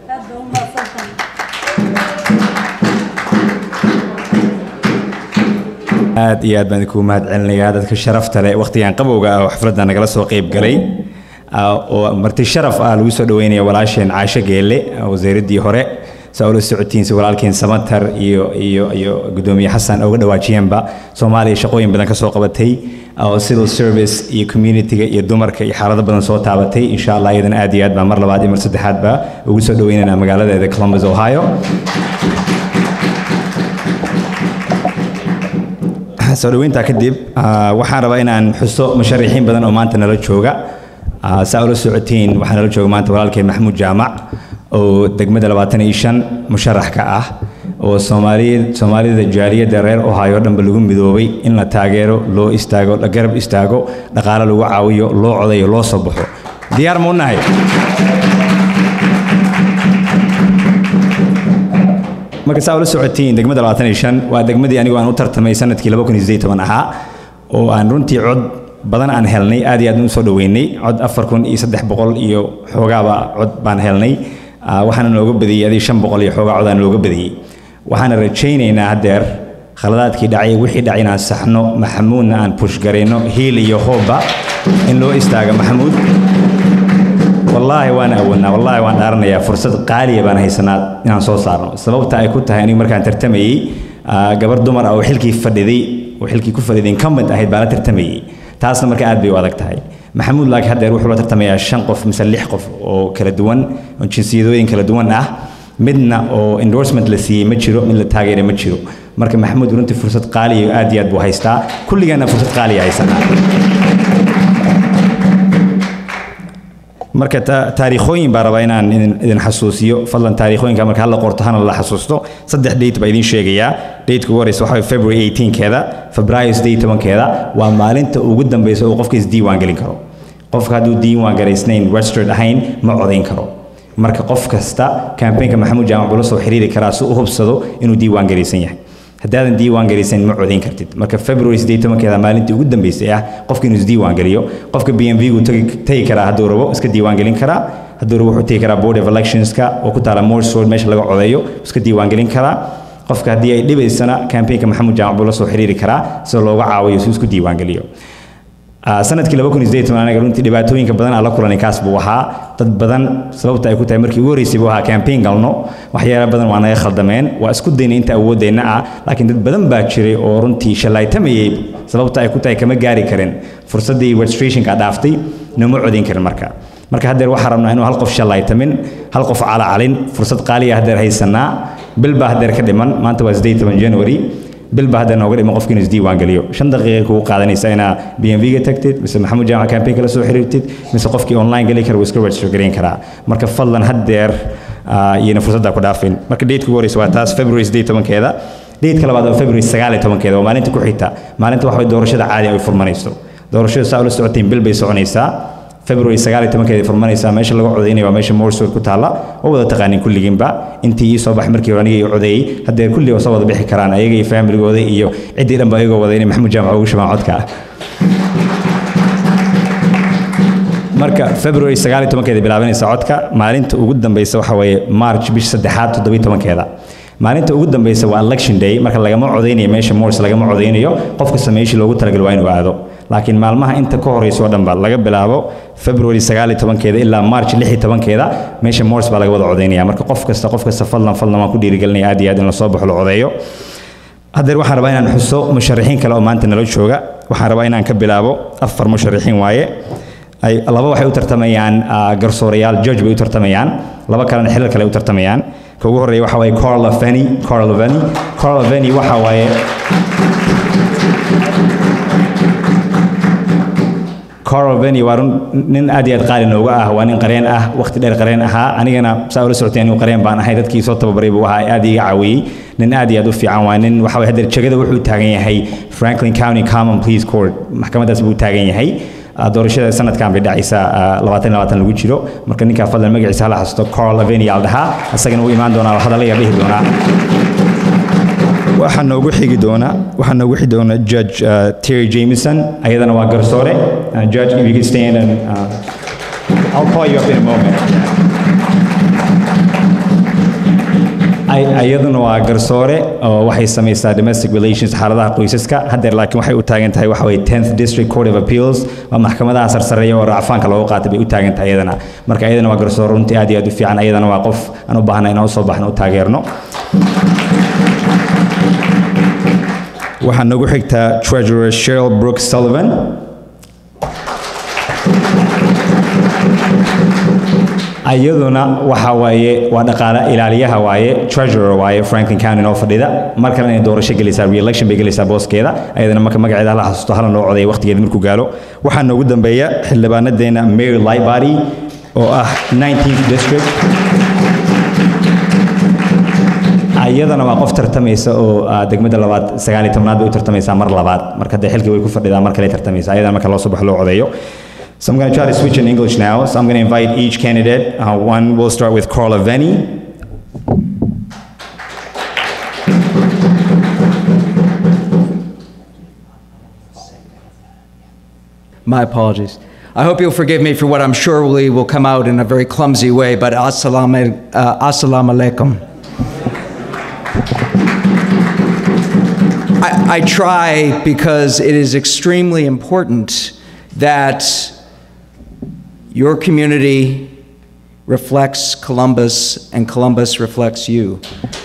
aad iyo aad baan idinku mahad celinayaa dadka sharafta leh wakhtigan qabowga ah oo xafladda nagala soo qayb galay ah, oo marti sharaf ah lagu soo dhaweynaya walaasheen caasho geelle ah, wasiiraddii hore saa ula socotiin si walaalkeen samatar iyo iyo iyo gudoomiye xasan uga dhawaajiyeenba soomaaliya shaqooyin badan ka soo qabatay oo civil service iyo communityga iyo dumarka iyo xaalado badan soo taabatay insha allah iyadana aad iyo aad baan mar labaad iyo mar saddexaadba ugu soo dhaweynayna magaaladeeda columbus ohio soo dhaweyntaa kadib ah, waxaan rabaa inaan xuso musharixiin badan oo maanta nala jooga Ah, saa ula socotiin waxaa nala jooga maanta walaalkeen maxamuud jaamac oo degmada labaatan iyo shan musharax ka ah oo soomaaliya soomaalida jaaliyadda reer ohio dhanba lagu midoobay in la taageero loo istaago la garab istaago dhaqaale lagu caawiyo loo codayo loo soo baxo diyaar ma u nahay marka saa ula socotiin degmada labaatan iyo shan waa degmadii anigu aan u tartamay sanadkii laba kun iyo siddeed iyo toban ahaa oo aan runtii cod badan aan helnay aad iyo aad u soo dhaweynay cod afar kun iyo saddex boqol iyo xoogaaba cod baan helnay Ah, waxaana nooga badiyey adii shan boqol iyo xoogaa cod aan nooga badiyey waxaana rajaynaynaa haddeer khaladaadkii dhacay wixii dhacay inaan saxno maxamuudna aan pushgarayno hiil iyo hoobba in loo istaaga maxamuud wallaahi waan awoodnaa wallaahi waan dhaaranayaa fursad qaaliya baan haysanaa inaan soo saarno sababta ay ku tahay anigu markaan tartamayey ah, gabar dumar ah oo xilkii fadhiday oo xilkii ku fadhiday incumbent ahayd baa la tartamayey taasna marka aad bay u adag tahay maxamuud laakiin haddeer wuxuu la tartamayaa shan qof mise lix qof oo kala duwan oo jinsiyadooyin kala duwan ah midna oo endorsement la siiyey ma jiro mid la taageeray ma jiro marka maxamuud runtii fursad qaaliya aad iyo aad buu haystaa kulligaana fursad qaaliya haysanaa marka ta- taariikhooyin baa rabaa inaan idin idin xasuusiyo fadlan taariikhooyinka marka hala qorto hana la xasuusto saddex date baa idin sheegayaa dateka ugu horeysa waxaa waye february 18keeda febraayo 18keeda waa maalinta ugu dambeysa uu qofka isdiiwaan gelin karo qofka hadduu diiwaan garaysnayn registered ahayn ma codayn karo marka qof kasta campaignka maxamuud jaamac buu la soo xiriiri karaa si u hubsado inuu diiwaan garaysan yahay haddaadan diiwaan garaysan ma codayn kartid marka february 18keeda maalintii ugu dambeysay ah qofka inuu isdiiwaan geliyo qofka b m v gu tagi karaa hadduu rabo iska diiwaan gelin karaa hadduu rabo wuxuu tegi karaa board of electionska oo ku taala morsford meesha laga codeeyo iska diiwaan gelin karaa qofka haddii ay dhibaysana campaignka maxamuud jaamac buu la soo xiriiri karaa sida looga caawiyo si uu isku diiwaan geliyo Ah, sanadkii laba kun iyo siddeed iyo toban aniga runtii dhibaatooyinka badan aan la kulanay kaas buu ahaa dad badan sababta ay ku tahay markii ugu horreysay buu ahaa campaign galno waxyaalo badan waa naga khaldameen waa isku daynay inta awoodeenna ah laakiin dad badan baa jiray oo runtii shallaytamayay sababta ay ku tahay kama gaari karin fursaddii registrationka dhaaftay nooma codayn karin marka marka haddeer waxaa rabnaa inuu hal qof shallaytamin hal qof calacalin fursad qaaliya haddeer haysanaa bil baa haddeer ka dhiman maanta waa siddeed iyo toban january bil baa hadda nooga dhiman qofka inuu isdiiwaan geliyo shan daqiiqa kugu qaadanaysa inaa b m v ga tagtid mise maxamuud jaamac campaign kala soo xiriirtid mise qofkii online geli kara wuu iska register gareyn karaa marka fadlan haddeer ah, iyana fursadda ku dhaafin marka date ugu horeysa waa taas february siddeed iyo tobankeeda date labaad waa february sagaal iyo tobankeeda waa maalinta ku xigta maalinta waxa way doorashada caadi ay furmanayso doorashada saa ula socotiin bil bay soconaysaa february sagaal iyo tobankeeda furmanaysaa meesha laga codaynaya waa meesha morsford ku taalla oo wada taqaanin kulligiinba intii ii soo bax markii hore aniga ii codeeyey haddeer kulli oo soo wada bixi karaan ayaga iyo familigooda iyo ciddii dhanba ayagoo wada inay maxamuud jaamac ugu shubaan codka marka february sagaal iyo tobankeeda bilaabanaysa codka maalinta ugu dambeysa waxa weeye march bisha saddexaad toddobiyo tobankeeda maalinta ugu dambeysa waa election day marka lagama codeynayo meesha morris lagama codeynayo qof kasta meeshii loogu talagalay waa inuu aado laakiin maalmaha inta ka horeysa oo dhan ba laga bilaabo february sagaal iyo tobankeeda ilaa march lix iyo tobankeeda meesha morris baa laga wada codeynaya marka qof kasta qof kasta fadlan fadlan waan ku dhiirigelinaya aad iyo aad in lasoo baxo la codeeyo haddeer waxaan rabaa inaan xuso musharaxiin kale oo maanta nala jooga waxaan rabaa inaan ka bilaabo afar musharaxiin waaye ay laba waxay u tartamayaan ah, garsoorayaal judge bay u tartamayaan laba kalena xilal kale ay u tartamayaan ka ugu horreeya waxa waaye Carla Fanny Carla Fanny Carla Fanny waxa waaye Carl Benny waa run nin aad iyo aad qaali nooga ah waa nin qareen ah waqti dheer qareen ahaa anigana saa ula socotay anigu qareen baan ahay dadkii soo tababaray buu ahaa aad iga caawiyey nin aad iyo aad u fiican waa nin waxa way hadda jagada wuxuu taagan yahay Franklin County Common Pleas Court maxkamadaas buu taagan yahay Ah, doorashada sanadkan bay dhacaysaa ah, labaatan iyo labaatan lagu jiro marka ninkaa fadlan magaciisa hala xasuusto Carl Aveni al dhahaa isagana wuu imaan doonaa hadalla yar dhihi doonaa waxaa noogu xigi doona waxaa noogu xigi doona judge uh, Terry Jameson ayadana waa garsoore uh, judge if you could stand and uh, I'll call you up in a moment Ay- ayaduna waa garsoore oo waxay samaysaa domestic relations xaaladaha qoysaska haddeer laakiin waxay u taagan tahay waxa weye 10th district court of appeals waa maxkamadaha sarsareeya oo racfaanka loogu qaatay bay u taagan tahay ayadana marka ayadana waa garsoore runtii aad iyo aad u fiican ayadana waa qof aan u baahna inaan usoo baxno u taageerno waxaa nagu xigtaa treasurer Cheryl Brooks Sullivan ayaduna waxa waaye waa dhaqaale ilaaliyaha waaye treasurer waaye Franklin County noo fadhida mar kalena inay doorasho gelaysaa re-election bay gelaysaa booskeeda ayadana marka magaceeda hala xasuusto hala loo codeeyo waqtigeeda markuu gaalo waxaa noogu dambeeya xildhibaanadeena Mary Lightbody oo ah 19th district ayadana waa qof tartamaysa oo ah, degmada labaad sagaal iyo tobnaad bay u tartamaysaa mar labaad marka dee xilkii way ku fadhidaa mar kale tartamaysa ayadana marka loo soo baxo loo codeeyo So I'm going to try to switch in English now. So I'm going to invite each candidate. Uh, one, we'll start with Carla Venny. My apologies. I hope you'll forgive me for what I'm sure will, will come out in a very clumsy way, but assalamu, uh, assalamu alaikum. I, I try because it is extremely important that your community reflects Columbus and Columbus reflects you.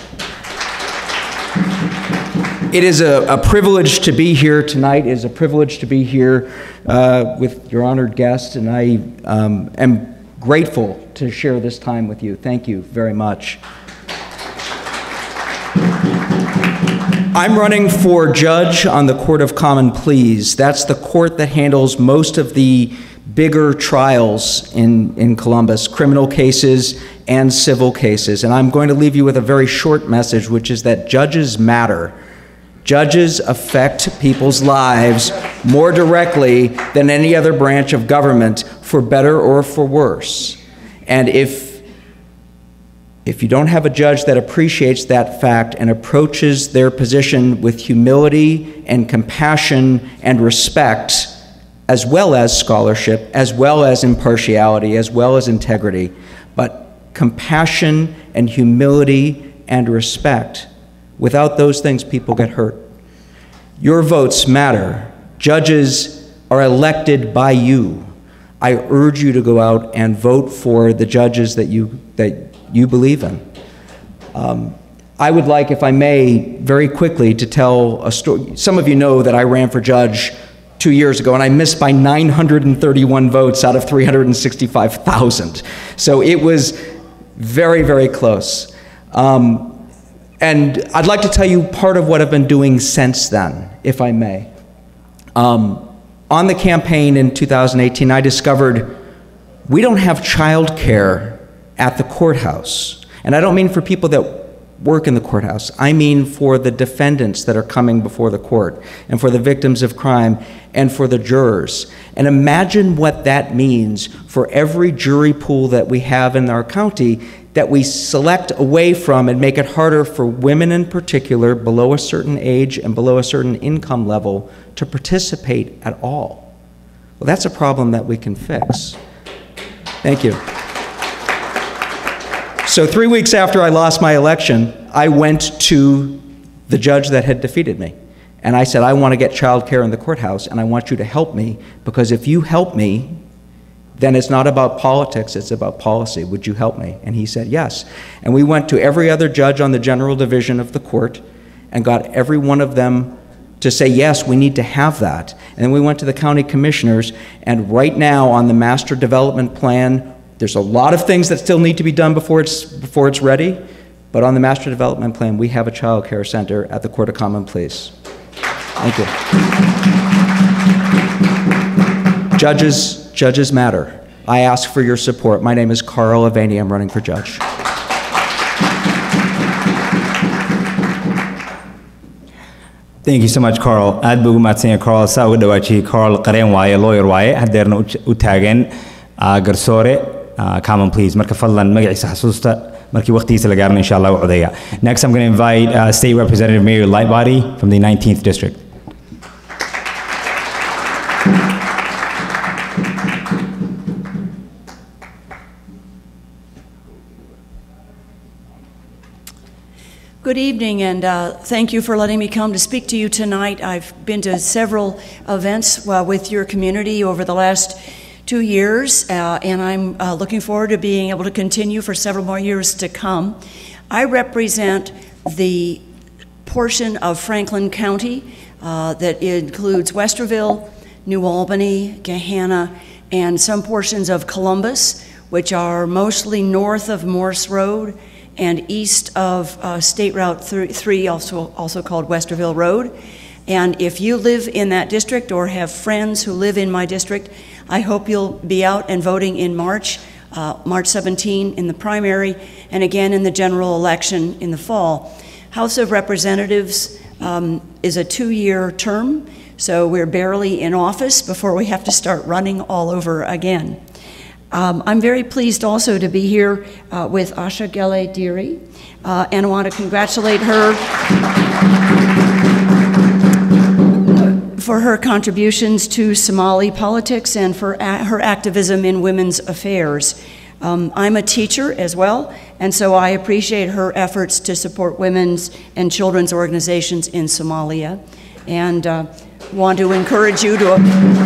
It is a, a privilege to be here tonight. It is a privilege to be here uh, with your honored guest, and I um, am grateful to share this time with you. Thank you very much. I'm running for judge on the Court of Common Pleas. That's the court that handles most of the bigger trials in, in Columbus, criminal cases and civil cases. And I'm going to leave you with a very short message, which is that judges matter. Judges affect people's lives more directly than any other branch of government, for better or for worse. And if if you don't have a judge that appreciates that fact and approaches their position with humility and compassion and respect, as well as scholarship, as well as impartiality, as well as integrity, but compassion and humility and respect, without those things, people get hurt. Your votes matter. Judges are elected by you. I urge you to go out and vote for the judges that you, that you believe in. Um, I would like, if I may, very quickly to tell a story. Some of you know that I ran for judge two years ago, and I missed by 931 votes out of 365,000. So it was very, very close. Um, and I'd like to tell you part of what I've been doing since then, if I may. Um, on the campaign in 2018, I discovered we don't have child care at the courthouse. And I don't mean for people that work in the courthouse, I mean for the defendants that are coming before the court, and for the victims of crime, and for the jurors. And imagine what that means for every jury pool that we have in our county that we select away from and make it harder for women in particular below a certain age and below a certain income level to participate at all. Well, that's a problem that we can fix. Thank you. So, three weeks after I lost my election, I went to the judge that had defeated me. And I said, I want to get childcare in the courthouse, and I want you to help me, because if you help me, then it's not about politics, it's about policy. Would you help me? And he said, yes. And we went to every other judge on the general division of the court and got every one of them to say, yes, we need to have that. And then we went to the county commissioners, and right now on the master development plan, there's a lot of things that still need to be done before it's, before it's ready, but on the master development plan, we have a child care center at the Court of Common Pleas. Thank you. Judges, judges matter. I ask for your support. My name is Carl Avani. I'm running for judge. thank you so much carl aad buu ugu mahadsan yahay carl saa uga dhawaajiyey carl qareen waaye lawyer waaye haddeerna u j- u taagan ah, garsoore ah, common please marka fadlan magaciisa xasuusta markii waqtigiisa la gaarana insha allah u codeeya next i'm going to invite uh, state representative mayor lightbody from the 19th district Good evening, and uh, thank you for letting me come to speak to you tonight. I've been to several events uh, with your community over the last two years, uh, and I'm uh, looking forward to being able to continue for several more years to come. I represent the portion of Franklin County uh, that includes Westerville, New Albany, Gahanna, and some portions of Columbus, which are mostly north of Morse Road and east of uh, State Route 3, also, also called Westerville Road. And if you live in that district or have friends who live in my district, I hope you'll be out and voting in March, uh, March 17 in the primary, and again in the general election in the fall. House of Representatives um, is a two-year term, so we're barely in office before we have to start running all over again. Um, I'm very pleased also to be here uh, with Asha Gele Diri, uh, and I want to congratulate her for her contributions to Somali politics and for a- her activism in women's affairs. Um, I'm a teacher as well, and so I appreciate her efforts to support women's and children's organizations in Somalia, and uh, want to encourage you to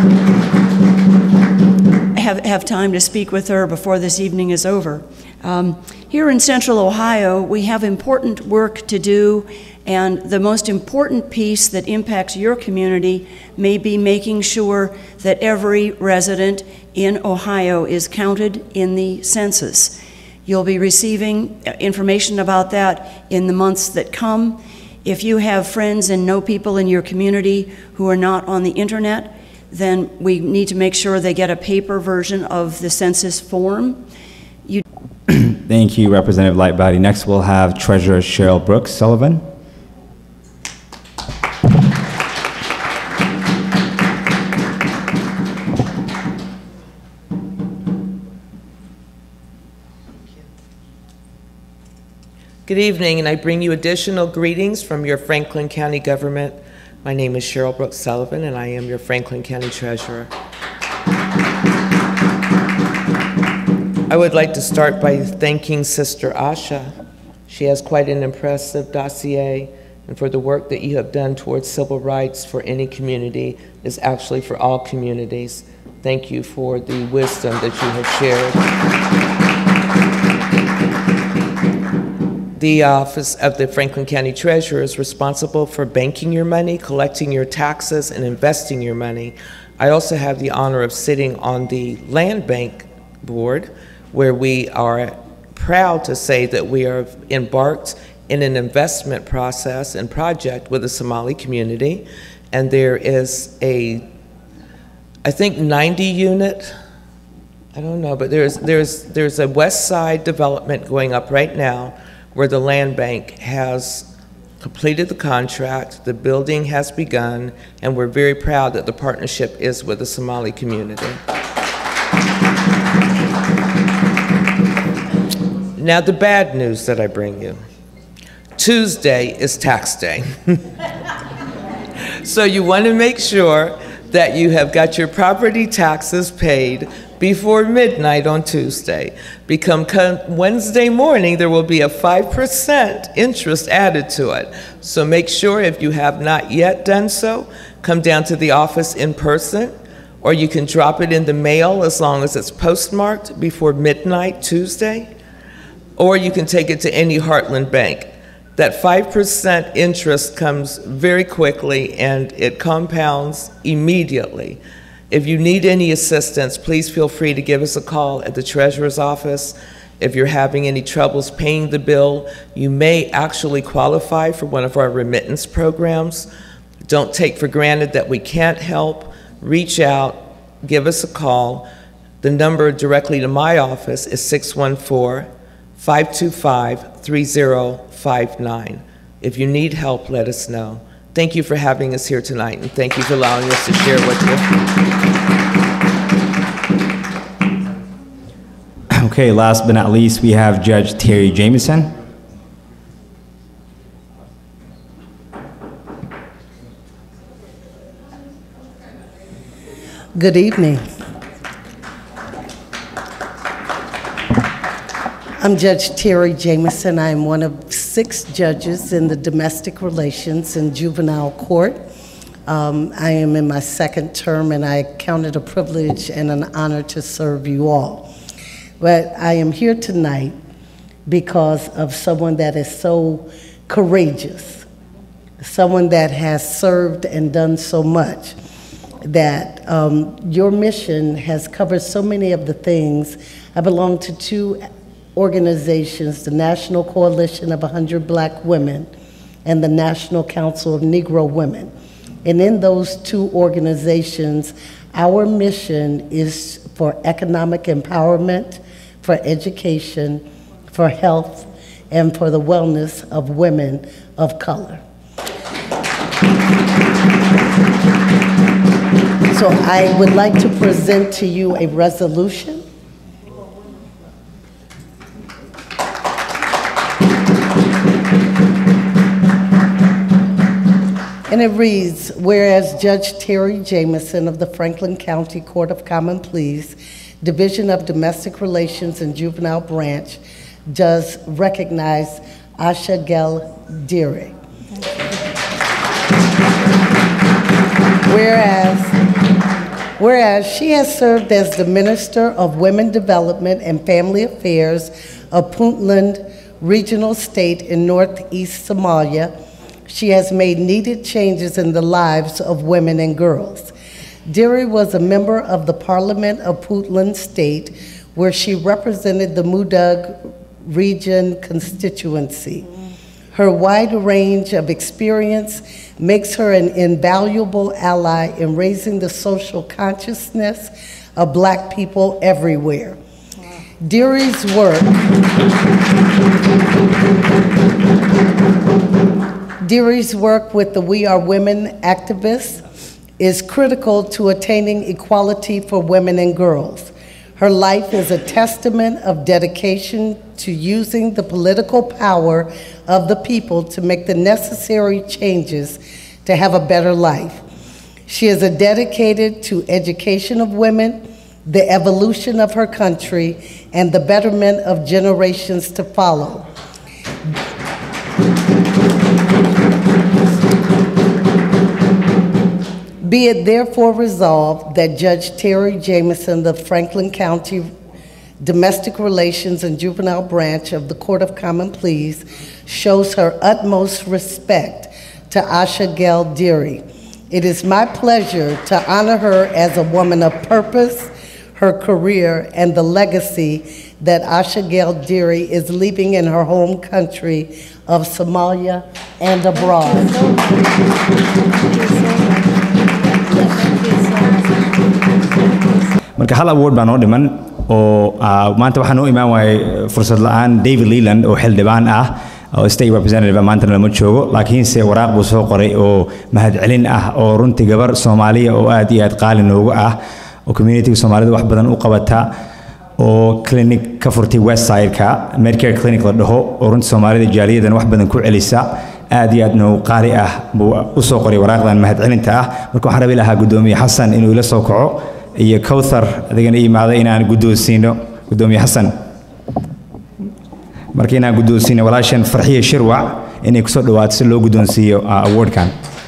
have, have time to speak with her before this evening is over. Um, here in Central Ohio, we have important work to do, and the most important piece that impacts your community may be making sure that every resident in Ohio is counted in the census. You'll be receiving uh, information about that in the months that come. If you have friends and know people in your community who are not on the internet, then we need to make sure they get a paper version of the census form. You thank you representative lightbody next we'll have treasurer cheryl brooks sullivan Good evening, and I bring you additional greetings from your Franklin County government. My name is Cheryl Brooks Sullivan, and I am your Franklin County Treasurer. I would like to start by thanking Sister Asha. She has quite an impressive dossier, and for the work that you have done towards civil rights for any community is actually for all communities. Thank you for the wisdom that you have shared. The Office of the Franklin County Treasurer is responsible for banking your money, collecting your taxes, and investing your money. I also have the honor of sitting on the Land Bank Board, where we are proud to say that we are embarked in an investment process and project with the Somali community. And there is a, I think, 90 unit I don't know, but there's, there's, there's a west side development going up right now where the land bank has completed the contract, the building has begun, and we're very proud that the partnership is with the Somali community. Now, the bad news that I bring you. Tuesday is tax day. so you want to make sure that you have got your property taxes paid before midnight on Tuesday. Become come Wednesday morning, there will be a 5% interest added to it. So make sure if you have not yet done so, come down to the office in person, or you can drop it in the mail as long as it's postmarked before midnight Tuesday, or you can take it to any Heartland bank. That 5% interest comes very quickly and it compounds immediately. If you need any assistance, please feel free to give us a call at the treasurer's office. If you're having any troubles paying the bill, you may actually qualify for one of our remittance programs. Don't take for granted that we can't help. Reach out, give us a call. The number directly to my office is 614 525 3059. If you need help, let us know. Thank you for having us here tonight, and thank you for allowing us to share with you. Okay, last but not least, we have Judge Terry Jameson. Good evening. I'm Judge Terry Jameson. I am one of six judges in the domestic relations and juvenile court. Um, I am in my second term, and I count it a privilege and an honor to serve you all. But I am here tonight because of someone that is so courageous, someone that has served and done so much that um, your mission has covered so many of the things. I belong to two organizations the National Coalition of 100 Black Women and the National Council of Negro Women. And in those two organizations, our mission is for economic empowerment, for education, for health, and for the wellness of women of color. So I would like to present to you a resolution And it reads, whereas Judge Terry Jameson of the Franklin County Court of Common Pleas, Division of Domestic Relations and Juvenile Branch, does recognize Asha Gel Deary. Whereas, whereas she has served as the Minister of Women Development and Family Affairs of Puntland Regional State in Northeast Somalia, she has made needed changes in the lives of women and girls. Deary was a member of the Parliament of Puntland State, where she represented the Mudug region constituency. Her wide range of experience makes her an invaluable ally in raising the social consciousness of black people everywhere. Deary's work Deary's work with the We Are Women activists is critical to attaining equality for women and girls. Her life is a testament of dedication to using the political power of the people to make the necessary changes to have a better life. She is a dedicated to education of women, the evolution of her country, and the betterment of generations to follow. Be it therefore resolved that Judge Terry Jameson of Franklin County Domestic Relations and Juvenile Branch of the Court of Common Pleas shows her utmost respect to Asha Gel Deary. It is my pleasure to honor her as a woman of purpose, her career, and the legacy that Asha Gel Deary is leaving in her home country of Somalia and abroad. marka hal award baa noo dhiman oo ah, maanta waxaa noo imaan waayay fursad la'aan david leland oo xildhibaan ah oo state representative ah, maantana lama joogo laakiinse waraaq buu soo qoray oo mahadcelin ah oo runtii gabar soomaaliya oo aad iyo aad qaali noogu ah oo communityga soomaalida wax badan u qabata oo clinic ka furtay westside-ka medicare clinic la dhaho oo runtii soomaalida jaaliyadan wax badan ku celisa aad iyo aad noo qaali ah buu u soo qoray waraaqdan mahadcelinta ah marka waxaan rabi lahaa guddoomiye xasan inuu ila soo kaco iyo kowthar adigana imaada inaan guddoonsiino guddoomiye xasan marka inaan guddoonsiino walaashan farxiye shirwac inay kusoo dhawaato si loo guddoonsiiyo ah, awardkan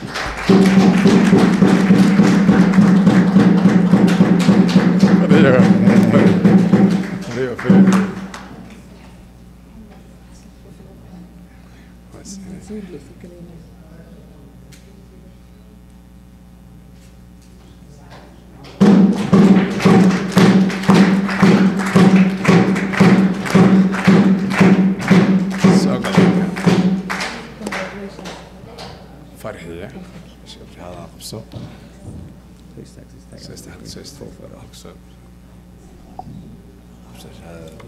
farxiya shabrihada qabso Soo istaag, soo istaag. Qabso shahaadada.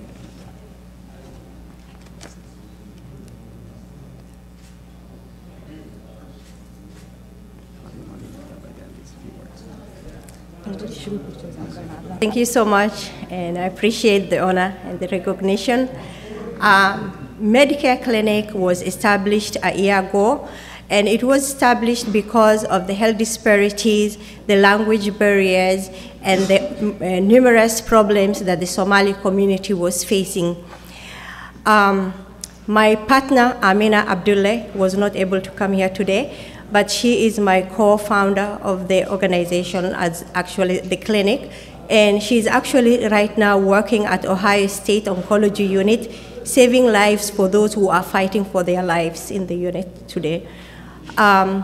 Thank you so much, and I appreciate the honor and the recognition. Um, Medicare Clinic was established a year ago, and it was established because of the health disparities, the language barriers, and the uh, numerous problems that the Somali community was facing. Um, my partner, Amina Abdullah, was not able to come here today, but she is my co-founder of the organization as actually the clinic. And she's actually right now working at Ohio State Oncology Unit, saving lives for those who are fighting for their lives in the unit today. Um,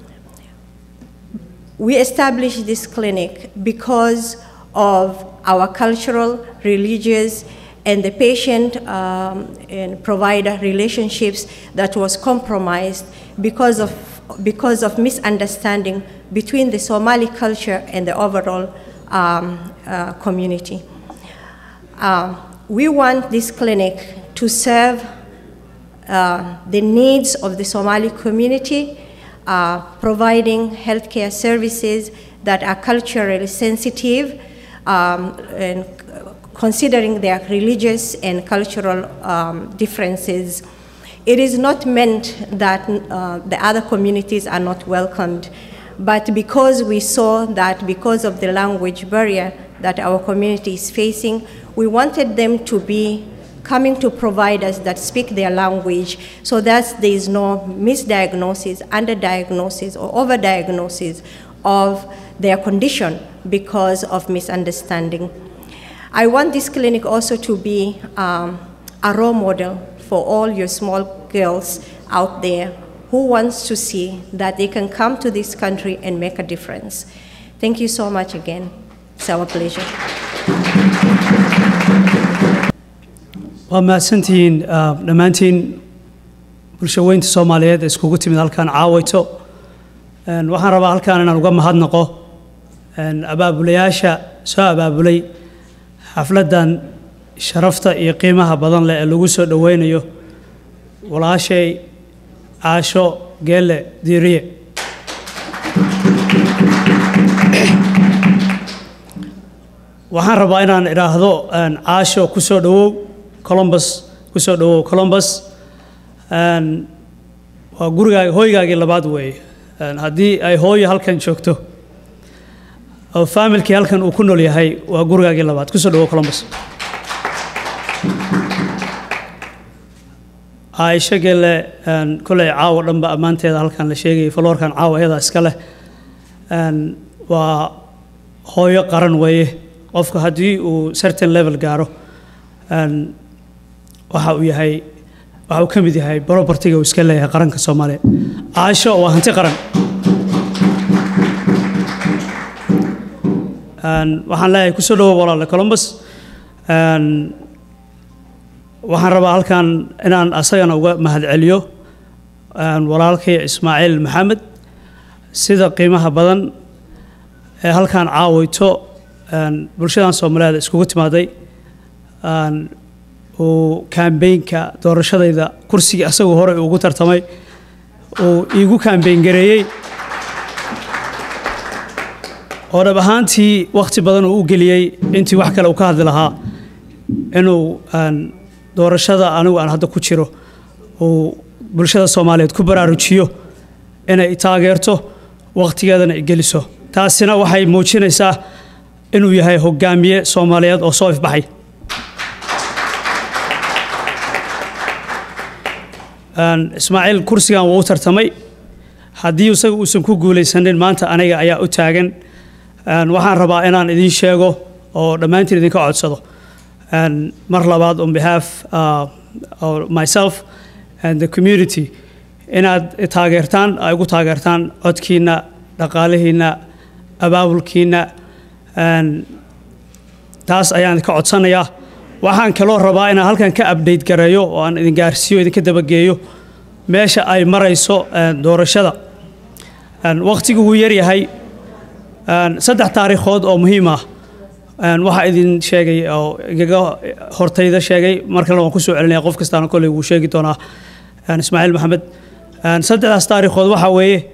we established this clinic because of our cultural, religious, and the patient um, and provider relationships that was compromised because of, because of misunderstanding between the Somali culture and the overall um, uh, community. Um, we want this clinic to serve uh, the needs of the Somali community, uh, providing healthcare services that are culturally sensitive um, and considering their religious and cultural um, differences. It is not meant that uh, the other communities are not welcomed, but because we saw that because of the language barrier that our community is facing, we wanted them to be coming to providers that speak their language so that there is no misdiagnosis, underdiagnosis, or overdiagnosis of their condition because of misunderstanding. I want this clinic also to be um, a role model for all your small girls out there who wants to see that they can come to this country and make a difference. Thank you so much again. It's our pleasure. waa mahadsantihiin ah, dhammaantiin bulshaweynta soomaaliyeed ee iskugu timid halkan caawayto Een, waxaan rabaa halkan inaan uga mahadnaqo een, abaabulayaasha soo abaabulay xafladdan sharafta iyo qiimaha badan leh ee lagu soo dhoweynayo walaashay caasho geelle diiriye waxaan rabaa inaan idhaahdo een, caasho ku soo dhowow columbus ku soo dhowow columbus Een, waa gurigaaga hooygaagii labaad weeye Een, haddii ay hooyo halkan joogto oo faamilkii halkan uu ku nool yahay waa gurigaagii labaad ku soo dhowow columbus caaisho gelle een, koley caawa dhanba ammaanteeda halkan la sheegayay faloorkan caawa iyadaa iska leh Een, waa hooyo qaran weeye qofka haddii uu certain level gaaro een, waxa uu yahay waxa uu ka mid yahay propertiga uu iska leeyahay qaranka soomaaliya caasho waa hanti qaran Een, waxaan leeyahay kusoo dhawow walaale columbus Een, waxaan rabaa halkan inaan asagana uga mahadceliyo een, walaalkay ismaaciil maxamed sida qiimaha badan ee halkan caawayto een, bulshadan soomaaliyeed iskugu timaaday een, uu kaambeynka doorashadayda kursigii asagoo hore ugu tartamay uu iigu kaambeyn gareeyey oo dhab ahaantii wakhti badan uu u geliyey intii wax kale uu ka hadli lahaa inuu aan doorashada anigu aan hadda ku jiro uu bulshada soomaaliyeed ku baraarujiyo inay taageerto wakhtigeedana ay geliso taasina waxay muujinaysaa inuu yahay hogaamiye soomaaliyeed oo soo ifbaxay Een, ismaaciil kursigan wuu u tartamay haddii isaga uusan ku guulaysanin maanta aniga ayaa u taagan Een, waxaan rabaa inaan idiin sheego oo dhammaantiin idinka codsado Een, mar labaad on behalf uh, of myself and the community inaad taageertaan ay ugu taageertaan codkiina dhaqaalihiina abaabulkiina Een, taas ayaan ka codsanayaa waxaan kaloo rabaa inaan halkan ka update gareeyo oo aan idin gaarsiiyo idinka dabageeyo meesha ay marayso een, doorashada Een, waqtigu wuu yaryahay Een, saddex taariikhood oo muhiim ah Een, waxaa idin sheegay oo igaga hortayda sheegay mar kalena waan kusoo celinaya qof kastaana kolley wuu sheegi doonaa Een, ismaaciil maxamed Een, saddexdaas taariikhood waxaa weeye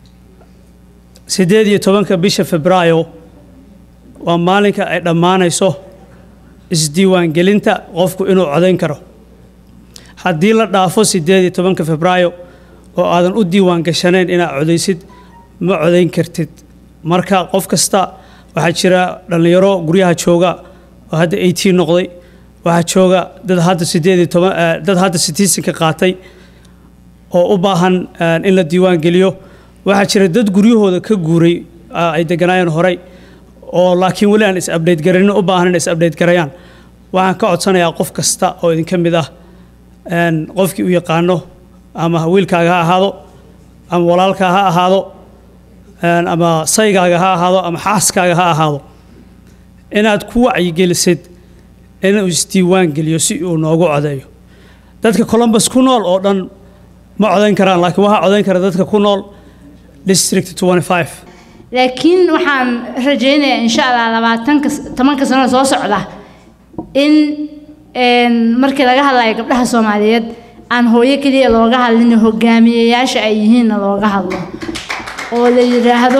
sideed iyo tobanka bisha febraayo waa maalinka ay dhammaanayso isdiiwaangelinta qofku inuu codayn karo haddii la dhaafo sideed iyo tobanka febraayo oo aadan u diiwaan gashanayn inaad codaysid ma codayn kartid marka qof kasta waxaa jira dhallinyaro guryaha jooga oo hadda eighteen noqday waxaa jooga dad hadda sideed iyo toban eh, dad hadda citizenka qaatay oo u baahan eh, in la diiwaan geliyo waxaa jira dad guryahooda ka guuray ah, ay deganaayeen horey oo laakiin weli aan is update garanin u baahan in is update garayaan waxaan ka codsanayaa qof kasta oo idinka mid ah een, qofkii u yaqaano ama wiilkaaga ha ahaado ama walaalkaa ha ahaado een, ama saygaaga ha ahaado ama xaaskaaga ha ahaado inaad ku wacyigelisid inuu isdiiwaan geliyo si uu noogu codeeyo dadka columbus ku nool oo dhan ma codayn karaan laakiin waxaa codayn kara dadka ku nool district 25 laakiin waxaan rajaynayaa insha allah labaatanka tobanka sano soo socda in een, markii laga hadlayo gabdhaha soomaaliyeed aan hooyo keliya looga hadlin hogaamiyeyaasha ay yihiinna looga hadlo oo la yidhaahdo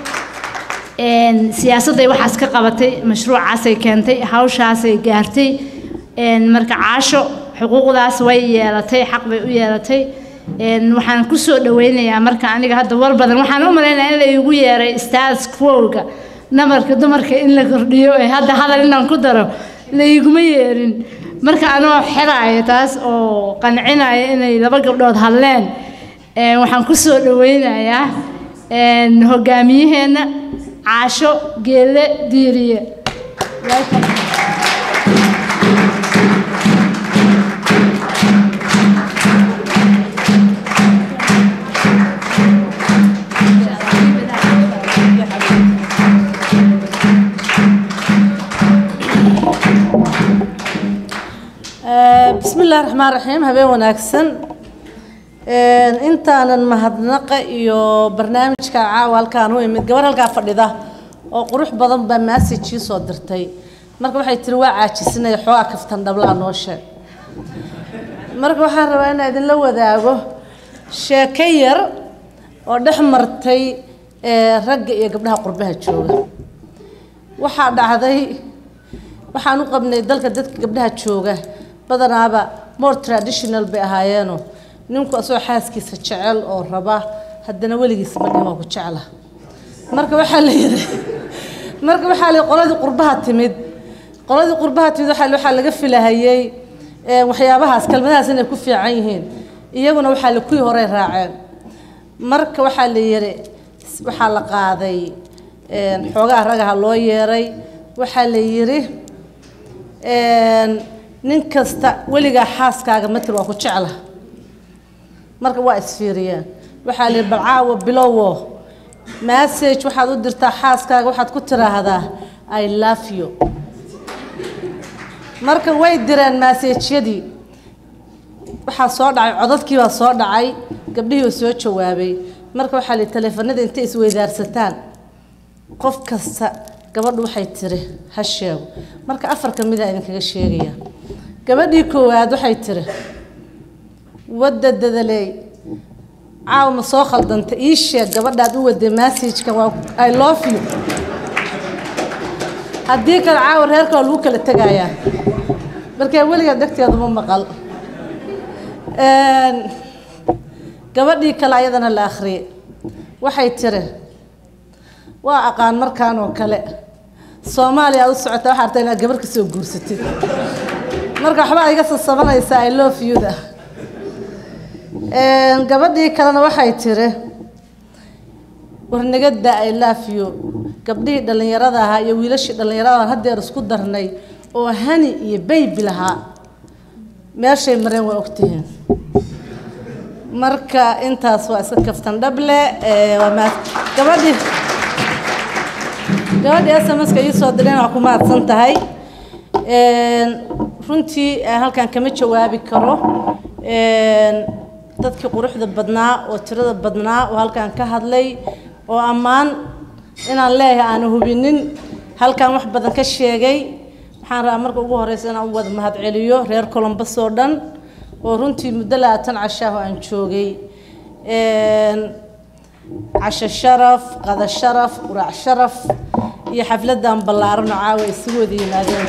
een, siyaasadday waxaas ka qabatay mashruucaasay keentay hawshaasay gaartay een, marka caasho xuquuqdaas way yeelatay xaq bay u yeelatay een, waxaan ku soo dhaweynayaa marka aniga hadda war badan waxaan u malaynayaa in la igu yeeray status quo-ga namarka dumarka in la kordhiyo ee hadda hadal inaan ku daro la iguma yeerin marka anoo xelaaya taas oo qancinaya inay laba gabdhood hadleen een, waxaan ku soo dhaweynayaa een, hogaamiyaheenna caasho geelle diiriye Welcome. bismi illaahi raxmaan raxiim habeen wanaagsan Een, intaanan mahadnaqa iyo barnaamijka caawa halkaan u imid gabar halkaa fadhida oo qurux badan baa message ii soo dirtay marka waxay tiri waa caajisinaya xoogaa kaftan dhablaa noo sheeg marka waxaan rabaa inaan idinla wadaago sheeko yar oo dhex martay ee, ragga iyo gabdhaha qurbaha jooga waxaa dhacday waxaan u qabnay dalka dadka gabdhaha jooga badanaaba more traditional bay ahaayeeno ninku asoo xaaskiisa jecel oo raba haddana weligiis ma dhihin waa ku jecla marka waxaa la yidhi marka waxaa la yidhi qoladii qurbaha timid qoladii qurbaha timid waxaa la- waxaa laga filahayey ee, waxyaabahaas kelmadahaas inay ku fiican yihiin iyaguna waxaa la kuwii horey raaceen marka waxaa la yidhi waxaa la qaaday een, xoogaa ragaha loo yeeray waxaa la yidhi een, nin kasta weligaa xaaskaaga matir waa ku jecla marka waa isfiiriyeen waxaa la yidhi bal caawa bilowo message waxaad u dirtaa xaaskaaga waxaad ku tiraahdaa i love you marka way direen maseejyadii waxaa soo dhacay codadkii baa soo dhacay gabdhihii oo soo jawaabay marka waxaa la yidhi taleefanada intay isweydaarsataan qof kasta gabadhu waxay tiri ha sheego marka afar ka mida idinkaga sheegaya gabadhii koowaad waxay tiri wadda dadaleey caawa ma soo khaldanta ii sheeg gabadhaad u waday messageka waa i love you haddii kale caawa reerka waa lagu kala tegayaa markaa weligaa dhegteedu ma maqal Een, gabadhii kale ayadana la akhriyay waxay tiri waa aqaan markaan oo kale soomaaliya aad u socota waxaa artaa inaad gabar ka soo guursatid marka waxba iga sasabanaysaa i love you da gabadhii kalena waxay tiri warnagada i love you gabdhihii dhallinyarada ahaa iyo wiilashii dhallinyarada aan haddeer isku darnay oo hani iyo baybi lahaa meeshay mareen waa ogtihiin marka intaas waa iska kaftan dhable waa mahad gabadhii gabadhii sms-ka ii soo direen waa ku mahadsan tahay runtii halkan kama jawaabi karo dadkii quruxda badnaa oo tirada badnaa oo halkan ka hadlay oo ammaan inaan leeyahay aanu hubinin halkan wax badan ka sheegay waxaan rabaa marka ugu horeysa inaan u wada mahadceliyo reer colombos oo dhan oo runtii muddo labaatan cashaah oo aan joogay casho sharaf qada sharaf quraac sharaf iyo xafladan ballaaran oo caawa isugu wada yimaadeen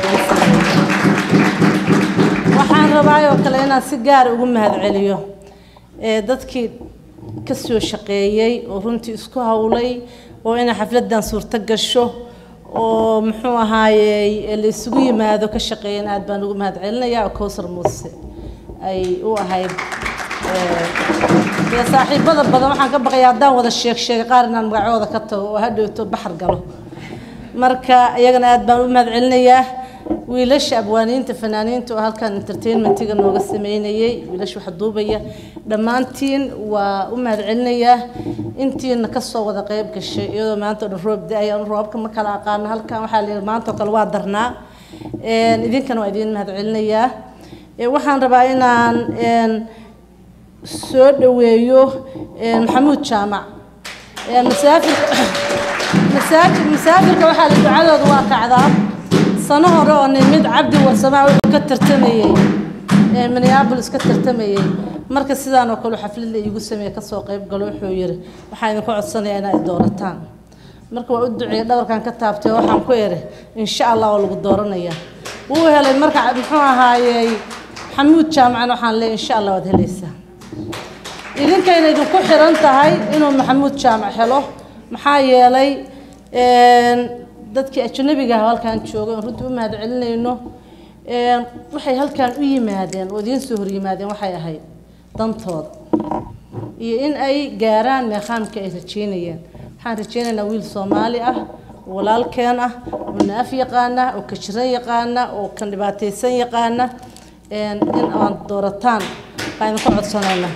waxaan rabaa oo kale inaan si gaar ugu mahadceliyo dadkii ka soo shaqeeyey oo runtii isku howlay oo inay xafladan suurto gasho oo muxuu ahaayey la isugu yimaado ka shaqeeyeen aad baan ugu mahadcelinayaa oo kowsar muuse ay u ahayd dee saaxiibada badan waxaan ka baqayaa haddaan wada sheeg sheegay qaar inaan magacooda ka tago oo hadhowto baxar galo marka iyagana aad baan u mahadcelinayaa wiilasha abwaaniinta fanaaniinta oo halkan entertainmentiga nooga sameynayay wiilasha wax duubaya dhammaantiin waa u mahadcelinayaa intiina kasoo wada qayb gashay iyadoo maanta o dhan roob da-ay anu roobka ma kala aqaano halkan waxaa la yidhi maanta oo kale waa darnaa idinkana waa idiin mahadcelinayaa waxaan rabaa inaan soo dhaweeyo maxamuud jaamac masaafir masaajid masaafirka waxaa la ducadooda waa kacdaa sano hore oo nimid cabdi warsamaa wuxuu ka tartamayey minneabolis ka tartamayey marka sidaan oo kale xaflad la iigu sameeye kasoo qayb galo wuxuu yidhi waxaan idinku codsanayaa inaad doorataan marka waa u duceeyey dhabarkan ka taabtay waxaan ku eri insha allah waa lagu dooranayaa wuu helay marka muxuu ahaayey xamuud jaamacan waxaan leeyahay insha allah waad helaysaa idinkayna idinku xiran tahay inuu maxamuud jaamac helo maxaa yeelay dadkii ajnabiga ah halkan joogay oon runtii u mahadcelinayno waxay halkan u yimaadeen oo idiin soo horyimaadeen waxay ahayd dantooda iyo in ay gaaraan meeqaamka ay rajeynayeen waxaan rajeynaynaa wiil soomaali ah walaalkeen ah oo naaf yaqaana oo kajiran yaqaana oo kan dhibaataysan yaqaana in aan doorataan baan idinku codsanaynaa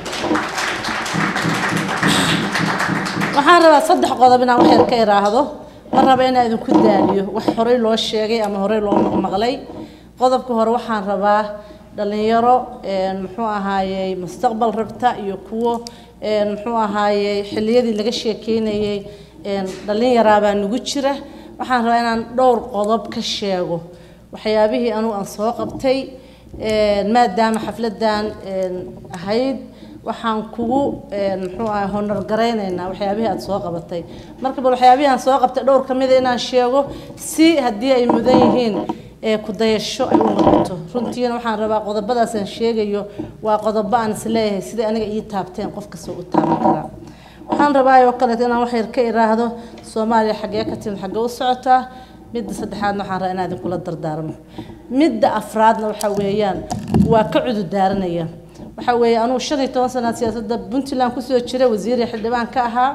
waxaan rabaa saddex qodob inaan wax yar ka iraahdo ma raba inaan idinku daaliyo wax horey loo sheegay ama horey loo maqmaqlay qodobka hore waxaan rabaa dhalinyaro muxuu ahaayey mustaqbal rabta iyo kuwo muxuu ahaayey xilliyadii laga sheekeynayey dhalinyaraabaa nagu jira waxaan rabaa inaan dhowr qodob ka sheego waxyaabihii anugu aan soo qabtay maadaama xafladan ahayd waxaan kugu muxuu ahay honor garaynaynaa waxyaabihii aad soo qabatay marka bal waxyaabihii aan soo qabtay dhowr ka mida inaan sheego si haddii ay mudan yihiin ku dayasho ay u noqoto runtiina waxaan rabaa qodobadaas aan sheegayo waa qodobo aan isleeyahay sidai aniga ii taabteen qof kasta u taaban karaa waxaan rabaa oo kaleeto inaan wax yar ka iraahdo soomaaliya xaggee ka timid xaggee u socotaa midda saddexaadna waxaan rabaa inaan idinkula dardaarmo midda afraadna waxa weeyaan waa ka cududaaranaya waxa weeye anugu shan iyo toban sanaad siyaasadda puntland kusoo jira wasiir iyo xildhibaan ka ahaa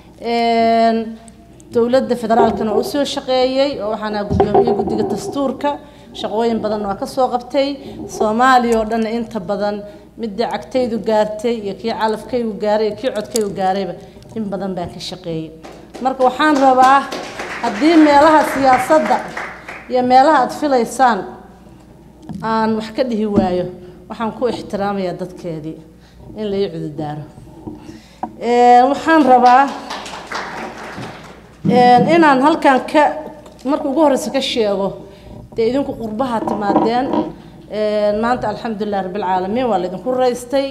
dowladda federaalkana waa usoo shaqeeyey oo waxaan ahaa guddoomiyey guddiga dastuurka shaqooyin badan waa kasoo qabtay soomaaliya oo dhanna inta badan midda cagtaydu gaartay iyo kii calafkaygu gaaray iyo kii codkaygu gaarayba in badan baan ka shaqeeyey marka waxaan rabaa haddii meelaha siyaasadda iyo meelaha aad filaysaan aan wax ka dhihi waayo waxaan ku ixtiraamayaa dadkeedii in la ii cududaaro waxaan rabaa inaan halkan ka marka ugu horeysa ka sheego dee idinku qurbaha timaadeen maanta alxamdulilah rabbilcaalamiin waa laydinku raystay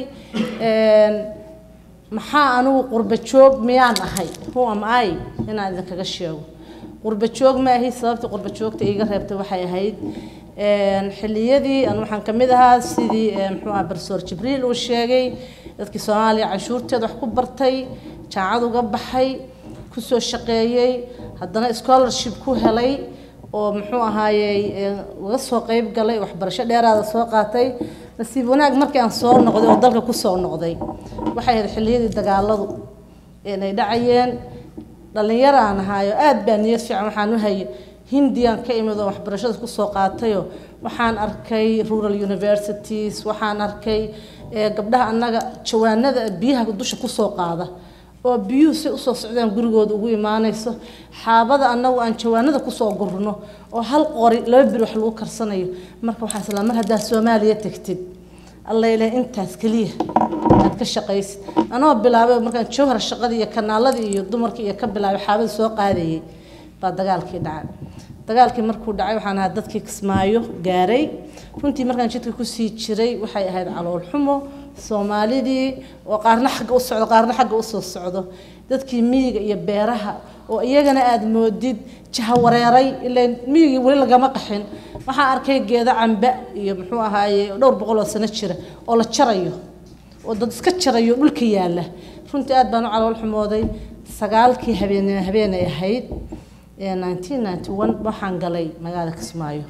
maxaa anigu qurba joog miyaan ahay who am I inaan idinkaga sheego qurba joog ma ahi sababta qurba joogta iiga reebtay waxay ahayd xilliyadii aan waxaan ka mid ahaa sidii muxuu aha barsoor jibriil uu sheegay dadkii soomaaliya cashuurteeda wax ku bartay jaacad uga baxay kusoo shaqeeyey haddana scholarship ku helay oo muxuu ahaayey uga soo qeyb galay waxbarasho dheeraada soo qaatay nasiib wanaag markii aan soo noqday oo dalka kusoo noqday waxay ahayd xilliyadii dagaaladu ay dhacayeen dhallinyaro aan ahaayo aad baa niyad fiican waxaan u hayay hindiyaan ka imid oo waxbarashada kusoo qaatayo waxaan arkay rural universities waxaan arkay gabdhaha annaga jawaanada biyaha dusha kusoo qaada oo biyuhu si usoo socdaan gurigooda ugu imaanayso xaabada annagu aan jawaanada kusoo gurno oo hal qori laba bir wax lagu karsanayo marka waxaa isla mar haddaa soomaaliya tegtid alla ilaah intaas keliya aad ka shaqaysid anoo bilaabay markaan jawhar shaqadii iyo kanaaladii iyo dumarkii iyo ka bilaabay xaabada soo qaadayay baa dagaalkii dhacay dagaalkii markuu dhacay waxaan ahaa dadkii kismaayo gaaray runtii markaan jidka kusii jiray waxay ahayd calool xumo soomaalidii oo qaarna xagga u socdo qaarna xagga usoo socdo dadkii miyiga iyo beeraha oo iyagana aada moodid jahawareeray ilaan miyigii weli lagama qaxin waxaan arkay geedo cambe iyo muxuu ahaaye dhowr boqol oo sano jira oo la jarayo oo dad iska jarayo dhulka yaalla runtii aad baan u calool xumooday sagaalkii habeen habeenay ahayd nineteen ninety one waxaan galay magaalada kismaayo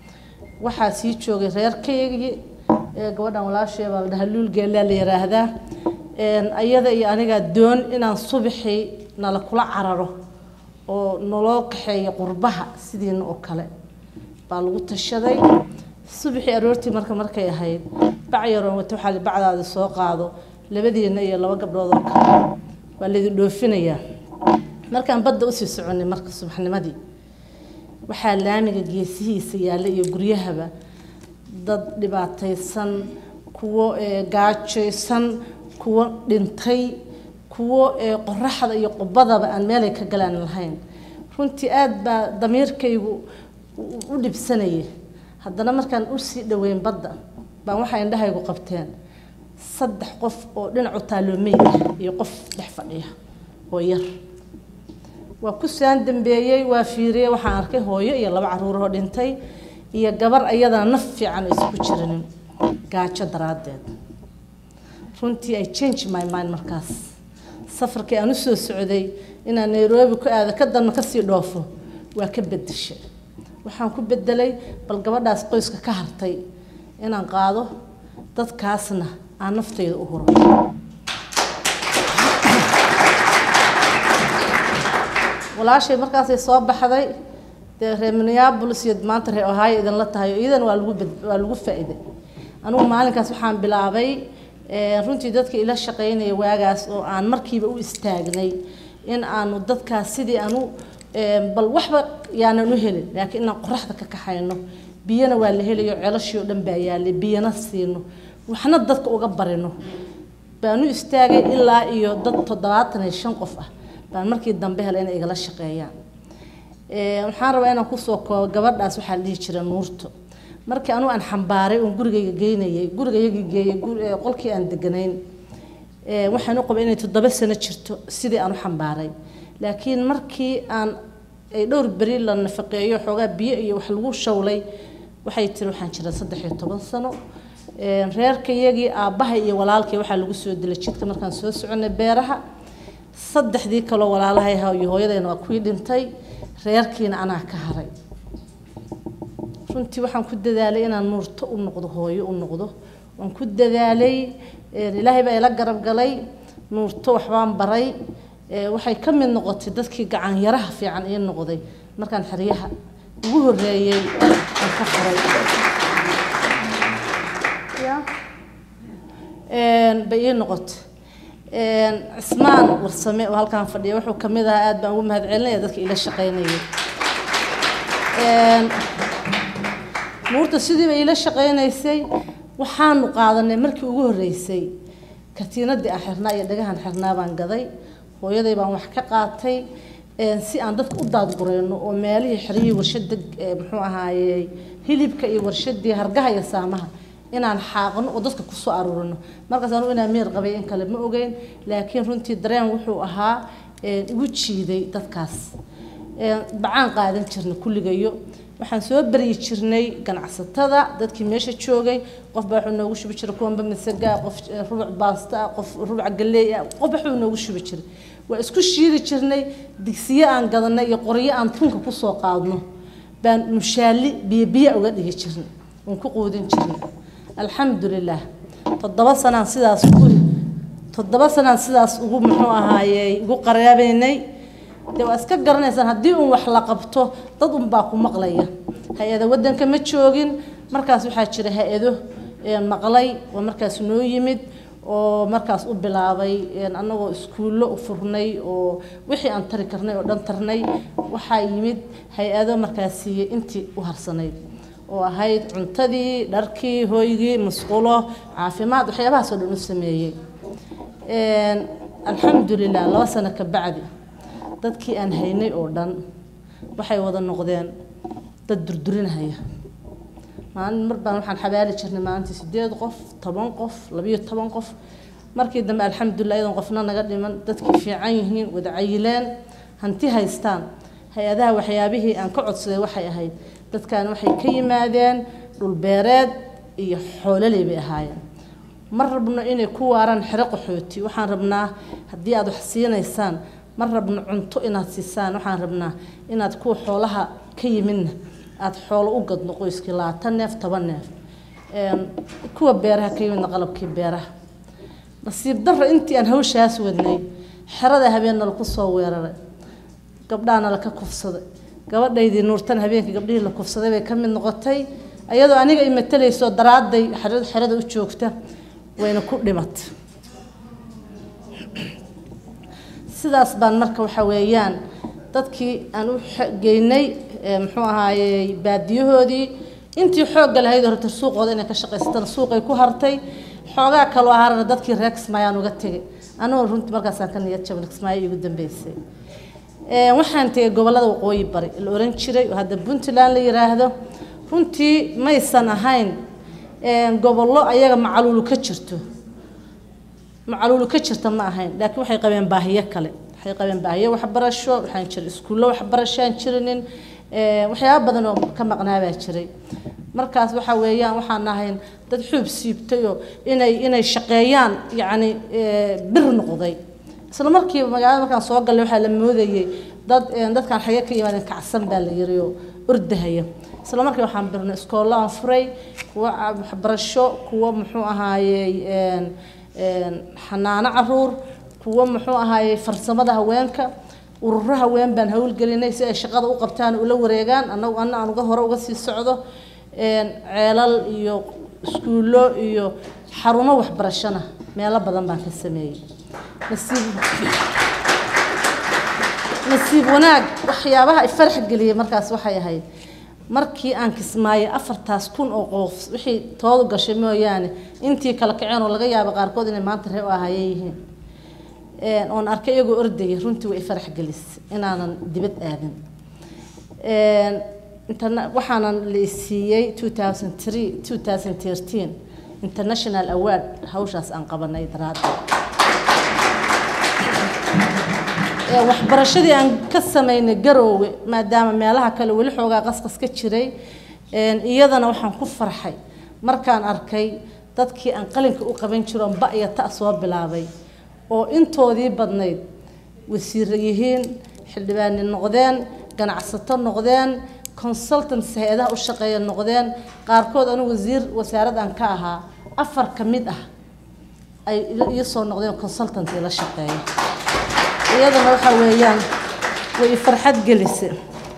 waxaa sii joogay reerkaygii gabadhan walaashee baa la dhahaa luulgeellaa la yiraahdaa ayada iyo anigaa doon inaan subaxii nala kula cararo oo naloo kaxeeyo qurbaha sidiina oo kale baa lagu tashaday subaxii aroortii marka markay ahayd bac yaroon wata waxaa li bacdaadi soo qaado labadiina iyo laba gabdhood oo kale waa laydin dhoofinayaa markaan badda usii soconay marka subaxnimadii waxaa laamiga geesihiisa yaalla iyo guryahaba dad dhibaataysan kuwo gaajaysan kuwo dhintay kuwo qoraxda iyo qubadaba aan meelay ka galaan lahayn runtii aad baa damiirkaygu u dhibsanayay haddana markaan usii dhoweyn badda baan waxay indhahaygu qabteen saddex qof oo dhinacu taaloomey ah iyo qof dhex fadhiya oo yar waa ku saan dambeeyey waa fiiriyey waxaan arkay hooyo iyo laba caruuroo dhintay iyo gabar ayadana naf fiican isku jirinin gaajo daraaddeed runtii ay change my mind markaas safarkii aan usoo socday inaan nairobi ku aado ka danna kasii dhoofo waa ka bedeshay waxaan ku bedelay bal gabadhaas qoyska ka hartay inaan qaado dadkaasna aan naftayda u huro walaashay markaasay soo baxday dee reer minneapolis iyo maanta reer ohio idinla tahay iyadan waa lagu waa lagu faa'iiday anigu maalinkaas waxaan bilaabay runtii dadka ila shaqaynaya waagaas oo aan markiiba u istaagnay in aanu dadkaas sidii aanu bal waxba yaanan u helin laakiin inaan qoraxda ka kaxayno biyana waa la helayo ceelashii oo dhan baa yaalay biyana siino waxna dadka uga barino baan u istaagay ilaa iyo dad toddobaatan iyo shan qof ah baan markii dambe helay inay igala shaqeeyaan waxaan rabaa inaan kusoo koobo gabadhaas waxaa la dhihi jira nuurto markii anugu aan xambaaray oon gurigayga geynayay gurigayagii geeyay qolkii aan deganayn waxaan u qabay inay toddoba sano jirto sidii aan u xambaaray laakiin markii aan ay dhowr beri la nafaqeeyo xoogaa biyo iyo wax lagu shawlay waxay tiri waxaan jira saddex iyo toban sano reerkayagii aabbaha iyo walaalkay waxaa lagu soo dilay jidka markaan soo soconay beeraha saddexdii kaloo walaalahay ahaa iyo hooyadayna waa kuwii dhintay reerkiina anaa ka haray runtii waxaan ku dadaalay inaan nuurto u noqdo hooyo u noqdo waan ku dadaalay ilaahay baa ila garab galay nuurto waxbaan baray waxay ka mid noqotay dadkii gacan yaraha fiican ii noqday markaan xeryaha ugu horeeyey aan ka furay bay ii noqotay cismaan warsame oo halkaan fadhiya wuxuu ka mid ahaa aad baan ugu mahadcelinaya dadka ila shaqaynayay nuurta sidiiba ila shaqaynaysay waxaanu qaadanay markii ugu horreysay katiinadii aan xirnaa iyo dhagahan xirnaa baan gaday hooyaday baan wax ka qaatay si aan dadka u daadgureyno oo meelihii xeryihii warshada muxuu ahaayey hilibka iyo warshadii hargaha iyo saamaha inaan xaaqno oo dadka kusoo aruurino markaas anugu inaan meer qabay in kale ma ogeyn laakiin runtii dareen wuxuu ahaa igu jiiday dadkaas bacaan qaadan jirnay kulligayo waxaan soo baryi jirnay ganacsatada dadkii meesha joogay qof baa wuxuu noogu shubi jiray kuwanba masagaa qof rubuc baasta ah qof rubuc galley ah qof wuxuu noogu shubi jiray waa isku shiidi jirnay digsiyo aan gadanay iyo qoryo aan tunka kusoo qaadno baan mushaali biyo biyo uga dhigi jirnay waan ku quudin jirnay alxamdulilah toddoba sanaan sidaas ugu toddoba sanaan sidaas ugu muxuu ahaayey ugu qaraabaynay dee waa iska garanaysaan haddii uun wax la qabto dad unbaa ku maqlaya hay-ada waddanka ma joogin markaas waxaa jira hay-ado maqlay oo markaas noo yimid oo markaas u bilaabay annagoo iskuullo u furnay oo wixii aan tari karnay oo dhan tarnay waxaa yimid hay-ado markaas siiyey intii u harsanayd oo ahayd cuntadii dharkii hooygii musqulo caafimaad waxyaabahaasoo dhan u sameeyey alxamdulilah laba sano ka bacdi dadkii aan haynay oo dhan waxay wada noqdeen dad durdurinahaya maalin mar baan waxaan xabaali jirnay maalintii sideed qof toban qof labiyo toban qof markii dambe alxamdulilah iyadoon qofna naga dhiman dadkii fiican yihiin wada cayileen hanti haystaan hay-adaha waxyaabihii aan ka codsaday waxay ahayd dadkan waxay ka yimaadeen dhulbeereed iyo xoololey bay ahaayeen ma rabno inay ku waaraan xero qaxooti waxaan rabnaa haddii aad wax siinaysaan ma rabno cunto inaad siisaan waxaan rabnaa inaad kuwa xoolaha ka yimidna aada xoolo u gadno qoyskii labaatan neef toban neef kuwa beeraha ka yimidna qalabkii beeraha nasiib darra intii aan hawshaas wadnay xerada habeenna laku soo weeraray gabdhaana laka kufsaday gabadhaydii nuurtan habeenkii gabdhihii la kufsaday bay ka mid noqotay iyadoo aniga i matalayso daraaday xerada u joogta wayna ku dhimatay sidaas baan marka waxa weeyaan dadkii aan u geynay muxuu ahaayey baadiyahoodii intii xoogga lahayd horta suuqooda inay ka shaqaysatana suuqay ku hartay xoogaa kaloo ahaarana dadkii reer kismaayaan uga tegay anigoo runtii markaasaan ka niyad jabin kismaayo iigu dambeysay waxaan tegay gobollada waqooyi bari la oran jiray oo hadda puntland la yiraahdo runtii maysan ahayn gobollo ayaga macaluulu ka jirto macaluulu ka jirta ma ahayn laakiin waxay qabeen baahiyo kale waxay qabeen baahiyo waxbarasho waxaan jiray iskuullo waxbarashaan jirinin waxyaaba badan oo ka maqnaabaa jiray markaas waxa weeyaan waxaan ahayn dad xuub siibtay oo inay inay shaqeeyaan yacni bir noqday isla markiiba magaalada markaan soo gallay waxaa la moodayey dad dadkaan xaga ka yimaadeen kacsan baa la yiri oo ordahaya isla markii waxaan birnay iskoollo aan furay kuwa waxbarasho kuwa muxuu ahaayey xanaano caruur kuwa muxuu ahaayey farsamada haweenka ururo haween baan howlgelinay si ay shaqada u qabtaan ula wareegaan annagu anna aan uga hore uga sii socdo ceelal iyo iskuullo iyo xarumo waxbarashona meelo badan baan ka sameeyey nasiib nasiib wanaag waxyaabaha farax geliyay markaas waxay ahayd markii aan kismaayay afartaas kun oo qof wixii toodu gashay mooyaane intii kala kaceen oo laga yaabo qaarkood inay maanta ree u ahayeen yihiin oon arkay iyagoo ordaya runtii way farax gelisay inaanan dibad aadin waxaanan la siiyey 2003 2013 international award hawshaas aan qabanay daraadda waxbarashadii aan ka sameynay garoowe maadaama meelaha kale weli xoogaa qasqas ka jiray iyadana waxaan ku farxay markaan arkay dadkii aan qalinka u qaban jiro ba iyo ta soo bilaabay oo intoodii badnayd wasiiro yihiin xildhibaani noqdeen ganacsato noqdeen consultants hay-adaha u shaqeeya noqdeen qaarkood anu wasiir wasaarad aan ka ahaa afar ka mid ah ay ii soo noqdeen consultant la shaqeeya iyadana waxa weeyaan way farxad gelisay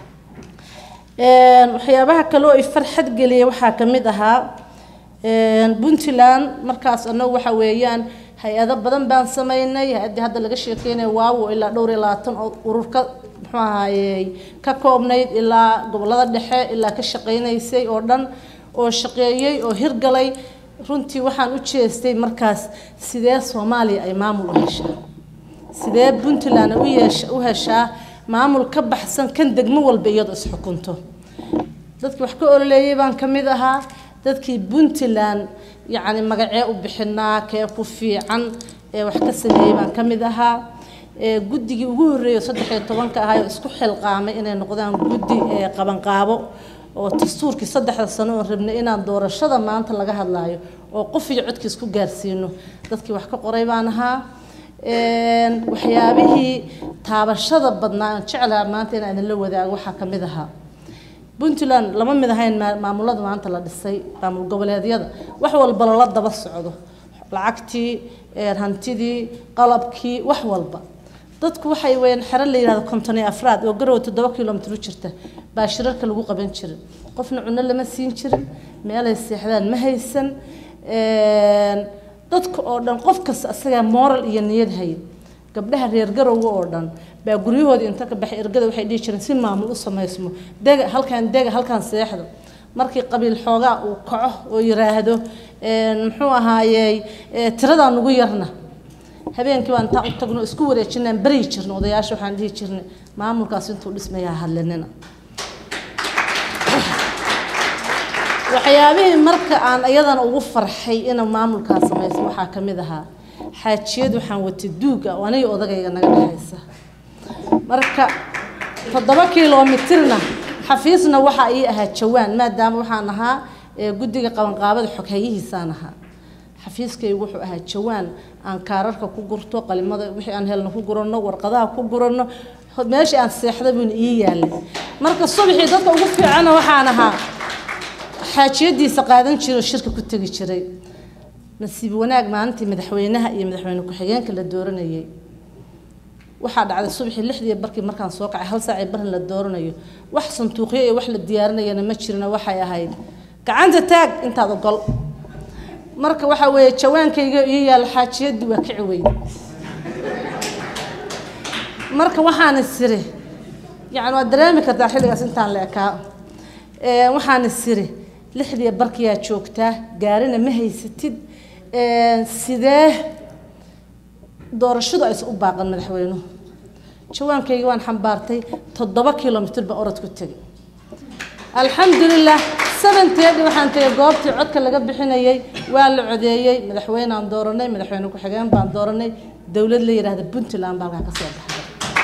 waxyaabaha kale oo i farxad geliyay waxaa ka mid ahaa puntland markaas annagu waxa weeyaan hay-ado badan baan sameynay hay-addii hadda laga sheekeynaya waawo ilaa dhowr iyo labaatan oo ururka muxuu ahaayey ka koobnayd ilaa gobollada dhexe ilaa ka shaqeynaysay oo dhan oo shaqeeyey oo hirgalay runtii waxaan u jeestay markaas sidee soomaaliya ay maamul u heshaa sidee puntland u yeesha u heshaa maamul ka baxsan kan degmo walba iyadoo isxukunto dadkii wax ka ololeeyay baan ka mid ahaa dadkii puntland yacni magacee u bixinaa kee ku fiican ee wax ka sameeyey baan ka mid ahaa ee guddigii ugu horreeyay oo saddex iyo tobanka ahaa oo isku xilqaamay inay noqdaan guddi ee qabanqaabo oo dastuurkii saddexda sano oo rabnay inaan doorashada maanta laga hadlaayo oo qof iyo codkiis ku gaarsiino dadkii wax ka qoray baan ahaa Een, waxyaabihii taabashada badnaa aan jeclaha maanta inaan idinla wadaago waxaa ka mid ahaa puntland lama mid ahayn maa- maamulada maanta la dhisay maamul goboleedyada wax walba lala daba socdo lacagtii een, hantidii qalabkii wax walba dadku waxay weyaan xero la yidhahdo konton iyo afraad oo garow toddoba kilomitr u jirta baa shirarka lagu qaban jiray qofna cunno lama siin jirin meelay seexdaan ma haysan Een, dadka oo dhan qof kasta asagaa moral iyo niyad hayay gabdhaha reer garowga oo dhan baa guryahoodii inta ka baxay ergada waxay dhihi jireen si maamul u samaysmo dega halkaan dega halkaan seexdo markii qabiil xoogaa uu kaco oo yiraahdo een, muxuu ahaayey ee, tiradaa nugu yarna habeenkii baan intaan u tagno isku wareejinaan baryi jirna odayaasha waxaan dhihi jirnay maamulkaas intuu dhismayaa hadlinina waxyaabihii marka aan iyadana ugu farxay inuu maamulkaas samayso waxaa ka mid ahaa xaajiyad waxaan watay duuga oo aniga odagayga naga dhexaysa marka toddoba kilomitirna xafiisna waxaa ii ahaa jawaan maadaama waxaan ahaa ee guddiga qabanqaabada xoghayihiisaan ahaa xafiiskaygu wuxuu ahaa jawaan aan kaararka ku gurto qalimada wixii aan helno ku guranno warqadaha ku guranno meeshii aan seexda buuna ii yaalay marka subaxii dadka ugu fiicana waxaan ahaa xaajiyadiisa qaadan jiray oo shirka ku tegi jiray nasiib wanaag maalintii madaxweynaha iyo madaxweyne ku-xigeenka la dooranayay waxaa dhacday subaxii lixdii barkii markaan soo kacay hal saacii barin la dooranayo wax sanduuqyo iyo wax la diyaarinayana ma jirina waxay ahayd gacanta taag intaad ogol marka waxaa weeye jawaankayga iyo yaal xaajiyadii waa kici weyn marka waxaan isiri yani waad dareemi kartaa xilligaas intaan la ekaa Ee, waxaan isiri lixdii barkiyaa joogtaa gaarina ma haysatid Ee, sidee doorashadu aysan u baaqan madaxweynuhu jawaankayga waan xambaartay toddoba kilomitr baan orod ku tegay alxamdulilah seventeedi waxaan tegay goobtii codka laga bixinayay waa la codeeyey madaxweynaan dooranay madaxweyne ku-xigeen baan dooranay dowlad la yidhaahda puntland baa halkaa ka soo baxday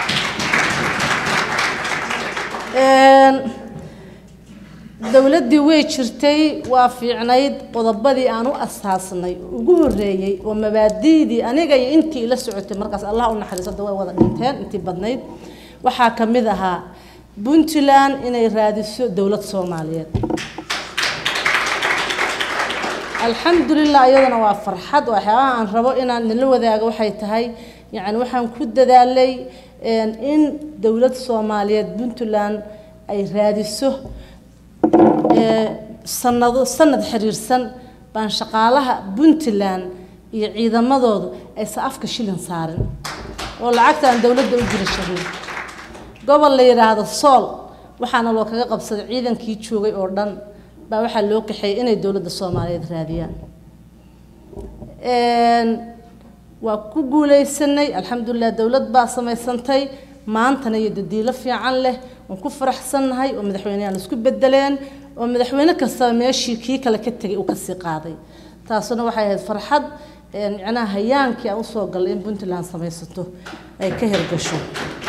Een, dowladdii way jirtay waa fiicnayd qodobadii aan u asaasnay ugu horreeyey oo mabaadi'dii aniga iyo intii ila socotay markaas allah u naxariisada way wada dhinteen intii badnayd waxaa ka mid ahaa puntland inay raadiso dowlad soomaaliyeed alxamdulilah iyadana waa farxad waxyaabaha aan rabo inaan idinla wadaago waxay tahay yacni waxaan ku dadaalay een, in dowlad soomaaliyeed puntland ay raadiso ee, sanado sanad xiriirsan baan shaqaalaha puntland iyo ciidamadoodu aysan afka shilin saarin oo lacagta aan dowladda u jiri jirin gobol la yidhaahdo sool waxaana loo kaga qabsaday ciidankii joogay oo dhan baa waxaa loo kaxeeyay inay dowladda soomaaliyeed raadiyaan Een, waa ku guuleysanay alxamdulilah dowlad baa samaysantay maantana iyo dadiilo fiican leh waan ku faraxsannahay oo madaxweyneyaal isku bedeleen oo madaxweyne kastaba meeshii kii kale ka tegay uu kasii qaaday taasuna waxay ahayd farxad een, micnaha hayaankii aan usoo galay in puntland samaysato ay ka hirgasho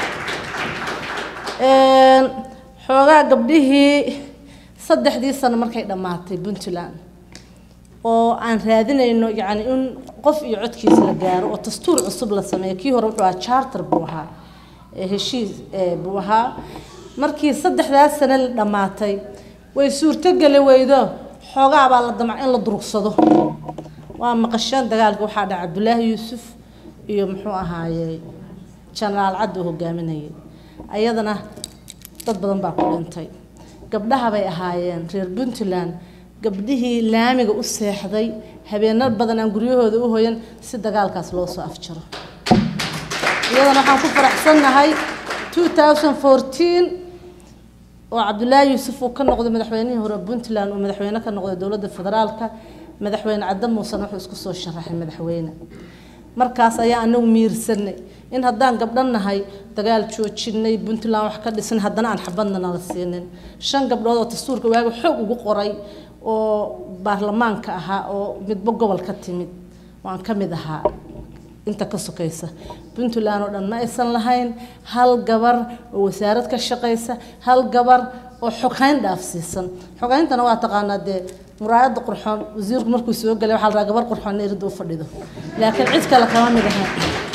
Een, xoogaa gabdhihii saddexdii sano markay dhammaatay puntland oo aan raadinayno yacni in qof iyo codkiisa la gaaro oo dastuur cusub la sameeyo kii hore wuxuu ahaa charter buu ahaa ee heshiis ee buu ahaa markii saddexdaas sano la dhammaatay way suurtogeli weydo xoogaa baa la damca in la durugsado waa maqasheen dagaalka waxaa dhacay cabdulaahi yuusuf iyo muxuu ahaaye jenaraal caddi uu hogaaminayay ayadana dad badan baa ku dhintay gabdhaha bay ahaayeen reer puntland gabdhihii laamiga u seexday habeeno badan aan guryahooda u hoyan si dagaalkaas loo soo afjaro iyadana waxaan ku faraxsannahay 2014 oo cabdulaahi yuusuf uu ka noqday madaxweynihii hore puntland uu madaxweyne ka noqday dowladda federaalka madaxweyne cadde muusan wuxuu isku soo sharaxay madaxweyne markaas ayaa anagu miirsanay in haddaan gabdho nahay dagaal joojinay puntland wax ka dhisan haddana aan xabadna nala siinin shan gabdhood oo dastuurka waaga xoog ugu qoray oo baarlamaanka ahaa oo midba gobol ka timid waan ka mid ahaa inta ka sokaysa puntland oo dhan ma aysan lahayn hal gabar oo wasaarad ka shaqaysa hal gabar oo xoghayn dhaafsiisan xoghayntana waa taqaanaa dee muraayadda qurxoon wasiirku markuu soo galay waxaa la rabaa gabar qurxoon erida u fadhido laakiin cid kale kama mid ahayn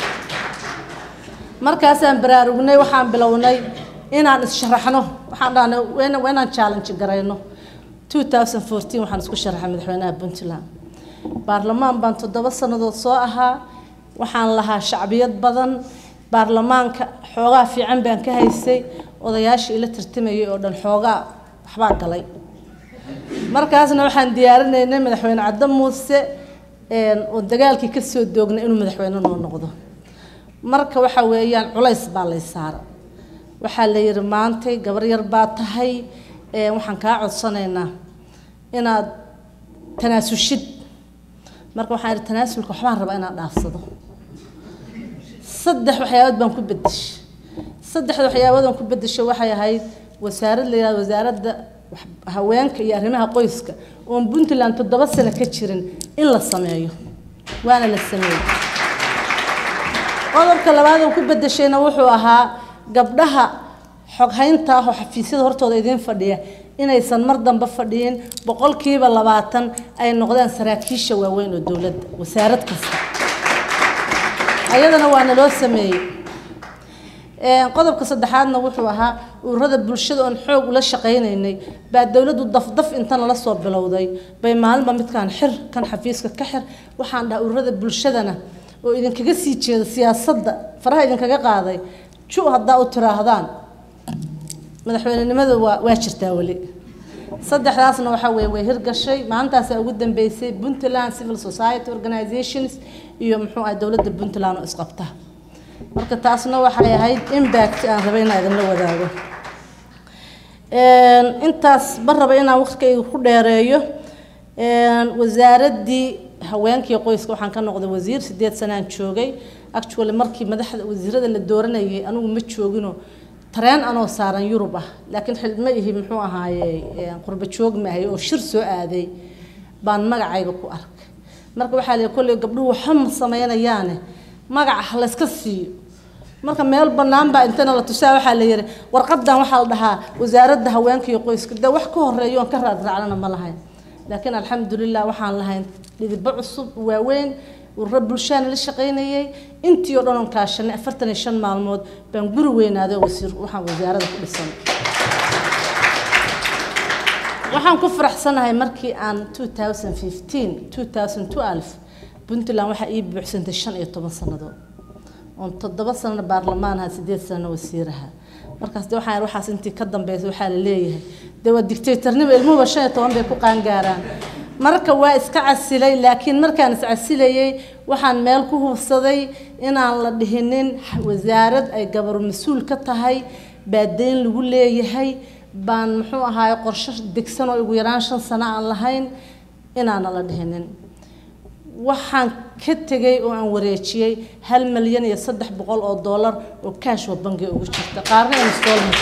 markaasaan baraarugnay waxaan bilownay inaan is-sharaxno waxaan dhahnay waa waa inaan challenge garayno 2014 waxaan isku sharaxay madaxweynaha puntland baarlamaan baan toddoba sannadood soo ahaa waxaan lahaa shacbiyad badan baarlamaanka xoogaa fiican baan ka haysay odayaasha ila tartamayay oo dhan xoogaa waxbaa galay markaasna waxaan diyaarinaynay madaxweyne cadde muuse oo dagaalkii ka soo doognay inuu madaxweyne noo noqdo marka waxa weeyaan culays baa lay saara waxaa la yidhi maantay gabar yar baa tahay waxaan kaa codsanaynaa inaad tanaasushid marka waxaan idhi tanaasulka waxbaan rabaa inaan dhaafsado saddex waxyaabood baan ku bedeshay saddexda waxyaabood aan ku bedeshay waxay ahayd wasaarad la yidhahdo wasaaradda haweenka iyo arrimaha qoyska oon puntland toddoba sano ka jirin in la sameeyo waana la sameeyey qodobka labaad oo ku bedeshayna wuxuu ahaa gabdhaha xoghaynta ah oo xafiisyada hortooda idiin fadhiya inaysan mar dambe fadhiyin boqolkiiba labaatan ay noqdaan saraakiisha waaweyn oo dowladda wasaarad kasta ayadana waana loo sameeyey qodobka saddexaadna wuxuu ahaa ururada bulshada oon xoog ula shaqaynaynay baa dowladdu dafdaf inta nala soo bilowday bay maalinba midkaan xir kan xafiiska ka xir waxaan dhaha ururada bulshadana oo idinkaga sii jeeda siyaasadda faraha idinkaga qaaday ju haddaa u tiraahdaan madaxweynenimada waa waa jirtaa weli saddexdaasna waxaa weeye way hirgashay maalintaasaa ugu dambeysay puntland civil society organizations iyo muxuu ahay dowladda puntland oo isqabta marka taasna waxay ahayd impact aan rabay inaan idinla wadaago intaas ma raba inaan waqtigayga ku dheereeyo wasaaraddii haweenkii qoyska waxaan ka noqday wasiir sideed sanaan joogay actually markii madaxda wasiirada la dooranayay anigu ma joogino tareen anoo saaran yurub ah laakiin xilma ihi muxuu ahaaye qurba joog maahay oo shir soo aaday baan magacayga ku arkay marka waxaa leeyahay kolley gabdhuhu waxa ma sameynayaane magaca layska siiyo marka meel bannaan baa intana la tusaa waxaa la yidhi warqadan waxaa la dhahaa wasaaradda haweenka iyo qoyska dee wax ka horeeyo oon ka raadraacnana ma lahayn laakiin alxamdulilah waxaan lahayn dhidibo cusub waaweyn ururo bulshaana la shaqaynayay intii oo dhan oon kaashanay afartan iyo shan maalmood baan guri weynaaday oo wasiir waxaan wasaarada ku dhisan waxaan ku faraxsanahay markii aan 2015 2012 puntland waxaa ii buuxsantay shan iyo toban sannadood oon toddoba sanana baarlamaan ahaa sideed sanana wasiiraha markaas de waxaan waxaas intii ka dambeysay waxaa la leeyahay dee waa dictatornimo ilmuhuba shan iyo toban bay ku qaangaaraan marka waa iska casilay laakiin markaan is casilayay waxaan meel ku hubsaday inaan la dhihinin wasaarad ay gabar mas-uul ka tahay baa deyn lagu leeyahay baan muxuu ahaaye qorshe degsan oo ugu yaraan shan sano aan lahayn inaana la dhihinin waxaan ka tegay oo aan wareejiyey hal milyan iyo saddex boqol oo dollar oo kaash oo bangiga ugu jirta qaarna installment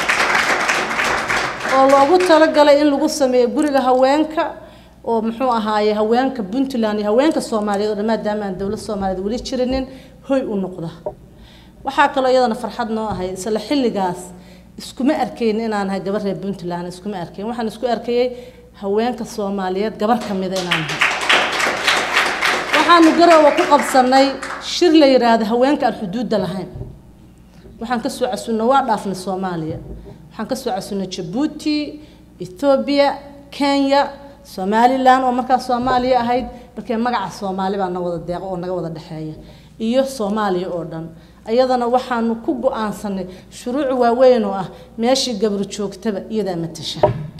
oo loogu talagalay in lagu sameeyo guriga haweenka oo muxuu ahaaye haweenka puntland iyo haweenka soomaaliyeed oo dhan maadaama aan dowlad soomaaliyeed weli jirinin hoy u noqda waxaa kaloo iyadana farxad noo ahay isla xilligaas iskuma arkayn inaan ahay gabar reer puntland iskuma arkayn waxaan isku arkayay haweenka soomaaliyeed gabar ka mida inaan ahay waxaanu garoowa ku qabsanay shir la yidhaahdo haweenka aan xuduudda lahayn waxaan ka soo casunnay waa dhaafnay soomaaliya waxaan ka soo casunnay jabuuti ethoobiya kenya somalilan oo markaas soomaaliya ahayd markee magaca soomaali baa na wada deeqo oo naga wada dhexeeya iyo soomaaliya oo dhan iyadana waxaanu ku go-aansanay shuruuc waaweyn oo ah meeshii gabru joogtaba iyadaa matasha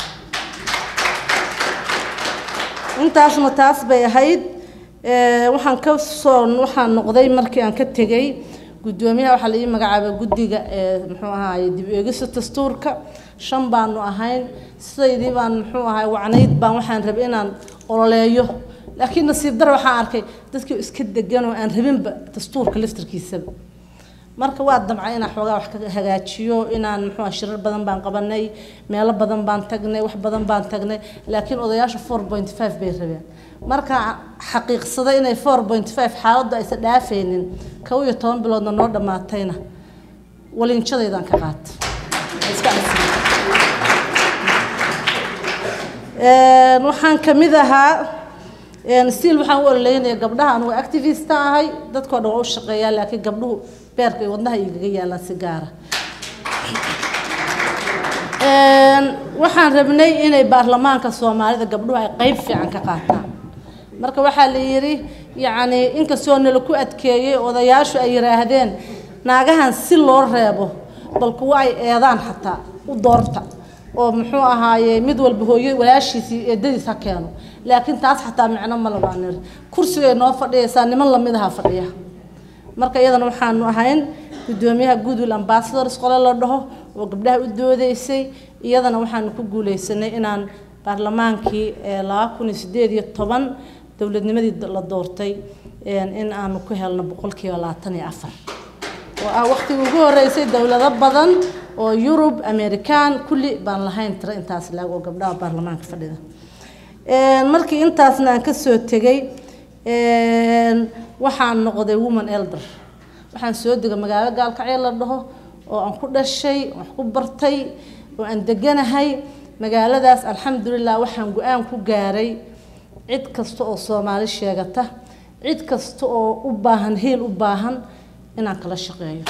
intaasna taas bay ahayd waxaan ka soo waxaan noqday markii aan ka tegay guddoomiyaha waxaa la ii magacaabay guddiga muxuu ahaaye dib eegista dastuurka shan baanu ahayn sidaydii baan muxuu ahaay wacnayd baan waxaan rabay inaan ololeeyo laakiin nasiib dare waxaan arkay dadkii iska degan oo aan rabinba dastuurka laftarkiisaba marka waa damcay inaan xoogaa wax ka hagaajiyo inaan muxuu ah shirar badan baan qabanay meelo badan baan tagnay wax badan baan tagnay laakiin odayaasha four point five bay rabeen marka xaqiiqsaday inay four point five xaaladdu aysan dhaafaynin kow iyo toban biloodna noo dhammaatayna walinjadaydaan ka qaata iska casriya waxaan ka mid ahaa stiil waxaan u ololeynaya gabdhaha anugu activista ahay dadkoo dhan waa u shaqeeyaa laakiin gabdhuhu beerka iyo wadnaha igaga yaalaan si gaara waxaan rabnay inay baarlamaanka soomaalida gabdhuhu ay qeyb fiican ka qaataan marka waxaa la yidhi yacni inkastoo nala ku adkeeyey odayaashu ay yidhaahdeen naagahan si loo reebo bal kuwa ay eedaan xataa u doorta oo muxuu ahaaye mid walba hooyo walaashiisii eedadiis ha keeno laakiin taas xataa micno ma labaanir kursigay noo fadhiyaysaa niman lamid aha fadhiya marka iyadana waxaanu ahayn gudoomiyaha goodwill ambassadors qole la dhaho oo gabdhaha u doodeysay iyadana waxaanu ku guuleysanay inaan baarlamaankii laba kun iyo sideed iyo toban dowladnimadii la doortay in aanu ku helno boqolkiiba labaatan iyo afar oo ah waqtigii ugu horeysay dowlado badan oo yurub american kulli baan lahayn tiro intaas laag oo gabdhaha baarlamaanka fadhida markii intaasna aan kasoo tegay waxaan noqday woman elder waxaan soo degay magaalo gaalkacyo la dhaho oo aan ku dhashay wax ku bartay oo aan deganahay magaaladaas alxamdulilah waxaan go-aan ku gaaray cid kasta oo soomaali sheegata cid kasta oo u baahan hiil u baahan inaan kala shaqeeyo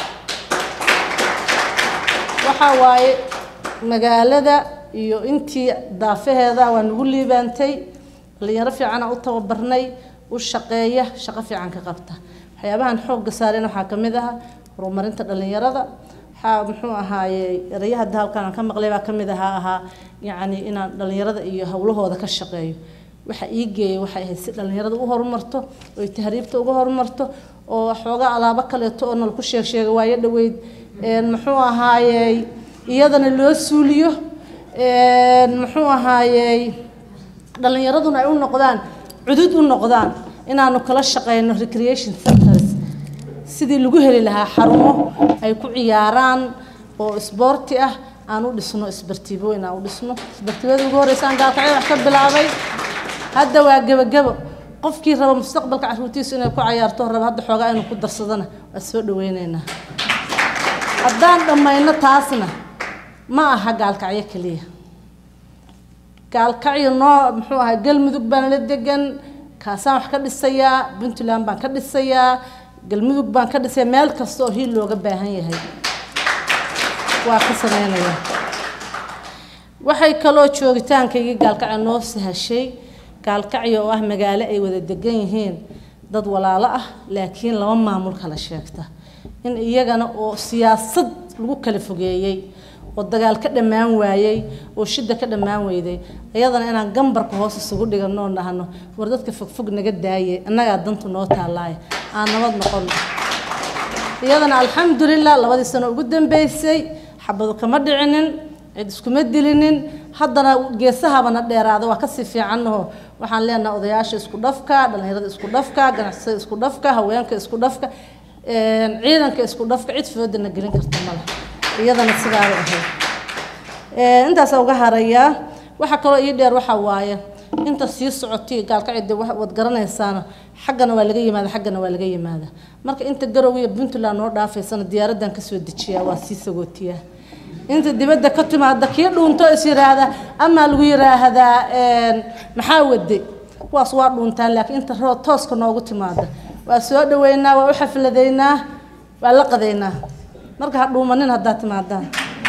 waxaa waaye magaalada iyo intii daafaheeda waa nagu liibaantay dhalinyaro fiicana u tababarnay u shaqeeya shaqo fiican ka qabta waxyaabahan xoogga saareen waxaa ka mid ah horumarinta dhalinyarada waxaa muxuu ahaaye erayaha hadda halkaan aan ka maqlay baa ka mid ahaa ahaa yacni inaan dhalinyarada iyo howlahooda ka shaqeeyo waxa ii geeyay waxay ahayd si dhalinyarada u horumarto oy tahriibta uga horumarto oo xoogaa alaabo kaleeto oo nal ku sheeg sheega waayo dhaweyd muxuu ahaayey iyadana loo suuliyo muxuu ahaayey dhalinyaraduna ay u noqdaan cudud u noqdaan inaanu kala shaqeyno recreation centers sidii lagu heli lahaa xarumo ay ku ciyaaraan oo isboorti ah aan u dhisno isbartiibooyin aan u dhisno isbartiibada ugu horeysaan gaalkacyo wax ka bilaabay hadda waa gebagabo qofkii raba mustaqbalka caruurtiisu inay ku cayaarto raba hadda xoogaa inuu ku darsadana waa soo dhaweyneynaa haddaan dhammayno taasna ma aha gaalkacyo keliya gaalkacyo noo muxuu ahaa galmudug baan la degan kaasaan wax ka dhisayaa puntland baan ka dhisayaa galmudug baan ka dhisayaa meel kasta oo hiil looga baahan yahay waa ka sameynayaa waxay kaloo joogitaankaygii gaalkacyo noo sahashay gaalkacyo oo ah magaalo ay wada degan yihiin dad walaalo ah laakiin laba maamul kala sheegta in iyagana oo siyaasad lagu kala fogeeyey oo dagaal ka dhammaan waayey oo shida ka dhammaan weyday iyadana inaan gambarka hoos isugu dhigano oo dhahno war dadka fogfog naga daaye annagaa dantu noo taalaaya aan nabad noqono iyadana alxamdulilah labadii sano ugu dambeysay xabadu kama dhicinin cid iskuma dilinin haddana geesahabana dheeraada waa kasii fiicannaho waxaan leenahay odayaasha isku dhafka dhallinyarada isku dhafka ganacsatada isku dhafka haweenka isku dhafka ciidanka isku dhafka cid foodana gelin karta male iyadana sidaaba ahayd intaas uga harayaa waxaa kaloo ii dheer waxaa waaye inta sii socotay gaalkacide waad garanaysaana xaggana waa laga yimaada xaggana waa laga yimaada marka inta garow iyo puntland noo dhaafaysana diyaaradan kasoo dejiyaa waa sii sagootiyaa inta dibadda ka timaada kii dhuunto is yiraahda amaa lagu yiraahdaa maxaa wade kuwaas waa dhuuntaan laakiin inta roo tooska noogu timaada waa soo dhaweynaa waa u xafladeynaa waa la qadaynaa marka ha dhuumanin haddaad timaadaan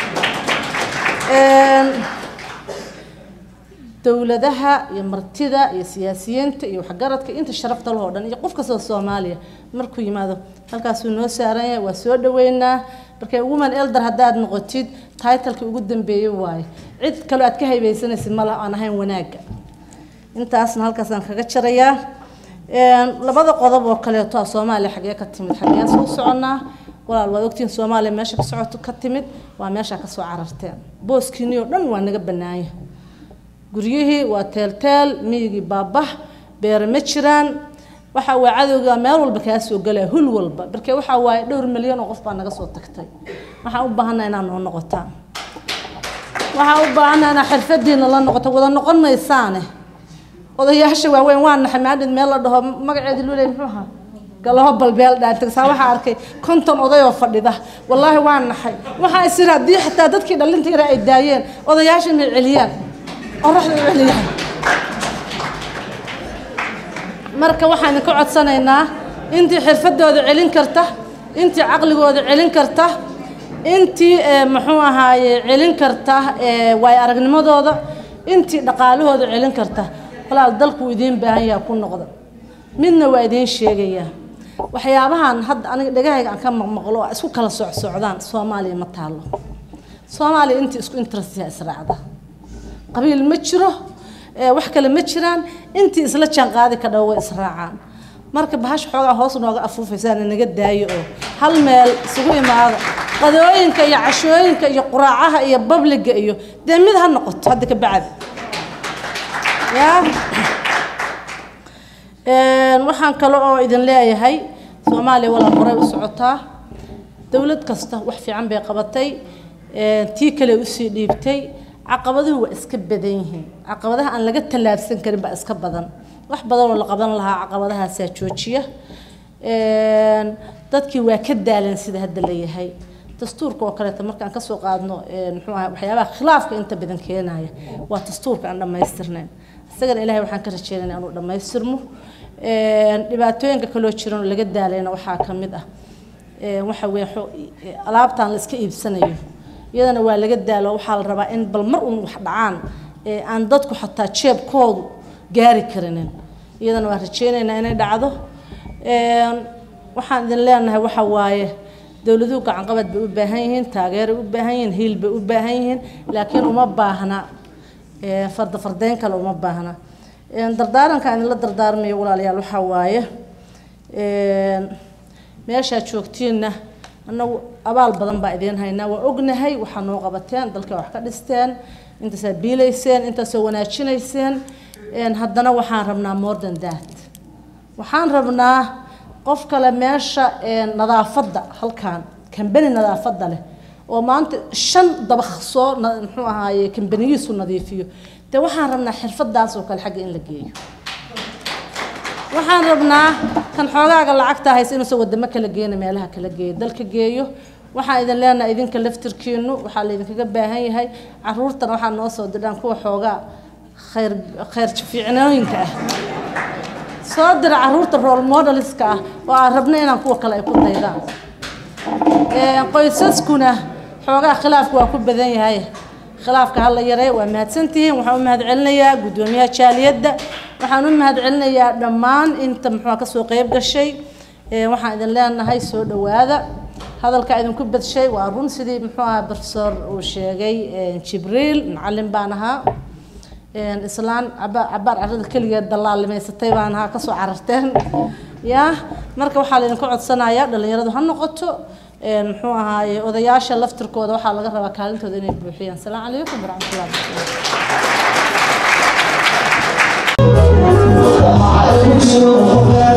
dowladaha iyo martida iyo siyaasiyiinta iyo waxgaradka inta sharafta lahoo dhan iyo qof kastoo soomaaliya markuu yimaado halkaasuu noo saaran yahay waa soo dhaweynaa marka woman elder haddaad noqotid titlekii ugu dambeeyey waaye cid kaloo aad ka haybaysanaysid mala aan ahayn wanaagga intaasna halkaasaan kaga jarayaa labada qodob oo kaleeto ah soomaaliya xagee ka timid xagee soo soconnaa walaal waad ogtihiin soomaaliya meesha ka socoto ka timid waa meesha ka soo cararteen booskiinii oo dhan waa naga bannaanya guryihii waa teelteel miyigii baabah beere ma jiraan waxa waa cadowga meel walba kaa soo galaya hul walba marka waxa waaye dhowr milyan oo qof baa naga soo tagtay waxaan u baahanaa inaa noo noqotaan waxaan u baahanaa inaa xirfadiina la noqoto wada noqon maysaane odayaasha waaweyn waa naxay maadhid meel la dhaho magaceedi luley muxuu ahaa galabo balbeel dhaantagsaa waxaa arkay konton oday oo fadhida wallaahi waa naxay waxaa isiri haddii xitaa dadkii dhalinta yara ay daayeen odayaasha inay celiyaan qoraxda u celiyaan marka waxaan idinka codsanaynaa intii xirfadooda celin karta intii caqligooda celin karta intii muxuu ahaaye celin karta waay aragnimadooda intii dhaqaalahooda celin karta walaal dalku idiin baahan yaha ku noqda midna waa idiin sheegayaa waxyaabahan hadda aniga dhagahayga aan ka maqmaqlo oo isku kala socsocdaan soomaaliya ma taalo soomaaliya intii isku interestya israacda qabiil ma jiro wax kale ma jiraan intii isla jaan qaadi ka dhawo way israacaan marka bahash xoogaa hoos nooga afuufaysaan naga daayo oo hal meel isugu imaada qadooyinka iyo cashooyinka iyo quraacaha iyo babliga iyo dee mid ha noqoto hadda ka bacdi yaa waxaan kale oo idin leeyahay soomaaliya walaal horey u socotaa dowlad kasta wax fiican bay qabatay tii kale usii dhiibtay caqabaduhu waa iska badan yihiin caqabadaha aan laga tallaabsan karin baa iska badan wax badan oo la qaban lahaa caqabadahaasaa joojiya dadkii waa ka daalan sida hadda la yahay dastuurka oo kaleeto markaan kasoo qaadno muxuu ahaa waxyaabaha khilaafka inta badan keenaya waa dastuurka aan dhammaystirnayn isagana ilaahay waxaan ka rajeynayna inuu dhammaystirmo dhibaatooyinka kaloo jiran oo laga daalayna waxaa ka mid ah waxa weeye alaabtaan la iska iibsanayo iyadana waa laga daalo waxaa la rabaa in bal mar uun wax dhacaan aan dadku xataa jeebkoodu gaari karinin iyadana waa rajeynaynaa inay dhacdo waxaan idin leenahay waxa waaye dowladuhu gacanqabad bay u baahan yihiin taageeray u baahan yihiin hiil bay u baahan yihiin laakiin uma baahna farda fardeyn kale uma baahna dardaaranka idinla dardaarmayo walaalayaal waxaa waaye meeshaad joogtiinna annagu abaal badan baa idiin haynaa waa ognahay waxaa noo qabateen dalka wax ka dhisteen intaasaa biilayseen intaasoo wanaajinayseen haddana waxaan rabnaa more than that waxaan rabnaa qof kale meesha nadaafadda halkan kambani nadaafadda leh oo maanta shan dabaq soo muxuu ahaaye kambanigiisu nadiifiyo dee waxaan rabnaa xirfadaas oo kale xagga in la geeyo waxaan rabnaa kan xoogaaga lacagta haysa inuusan wadamo kala geena meelaha kala geeyo dalka geeyo waxaan idin leenahay idinka laftirkiinu waxaa laydinkaga baahan yahay caruurtana waxaa noo soo dirdhaan kuwa xoogaa khayr khayr fiicnooyinka ah soo dira caruurta role modeliska ah oo aan rabno inaan kuwa kale ay ku daydaan qoysaskuna xoogaa khilaafku waa ku badan yahay khilaafka hala yaree waa mahadsantihiin waxaan u mahadcelinayaa guddoomiyaha jaaliyadda waxaan u mahadcelinayaa dhammaan inta muxuu kasoo qeyb gashay waxaan idin leenahay soo dhowaada hadalka idinku badshay waa run sidii muxuu ahaa professor uu sheegay jibriil macalin baan ahaa islaan cabaar carrada keligeed dallaalimaysatay baan ahaa kasoo cararteen ya marka waxaa laydinka codsanayaa dhalinyaradu ha noqoto muxuu ahaaye odayaasha laftirkooda waxaa laga rabaa kaalintooda inay buuxiyaan asalaamu calaykum waraxmatullahi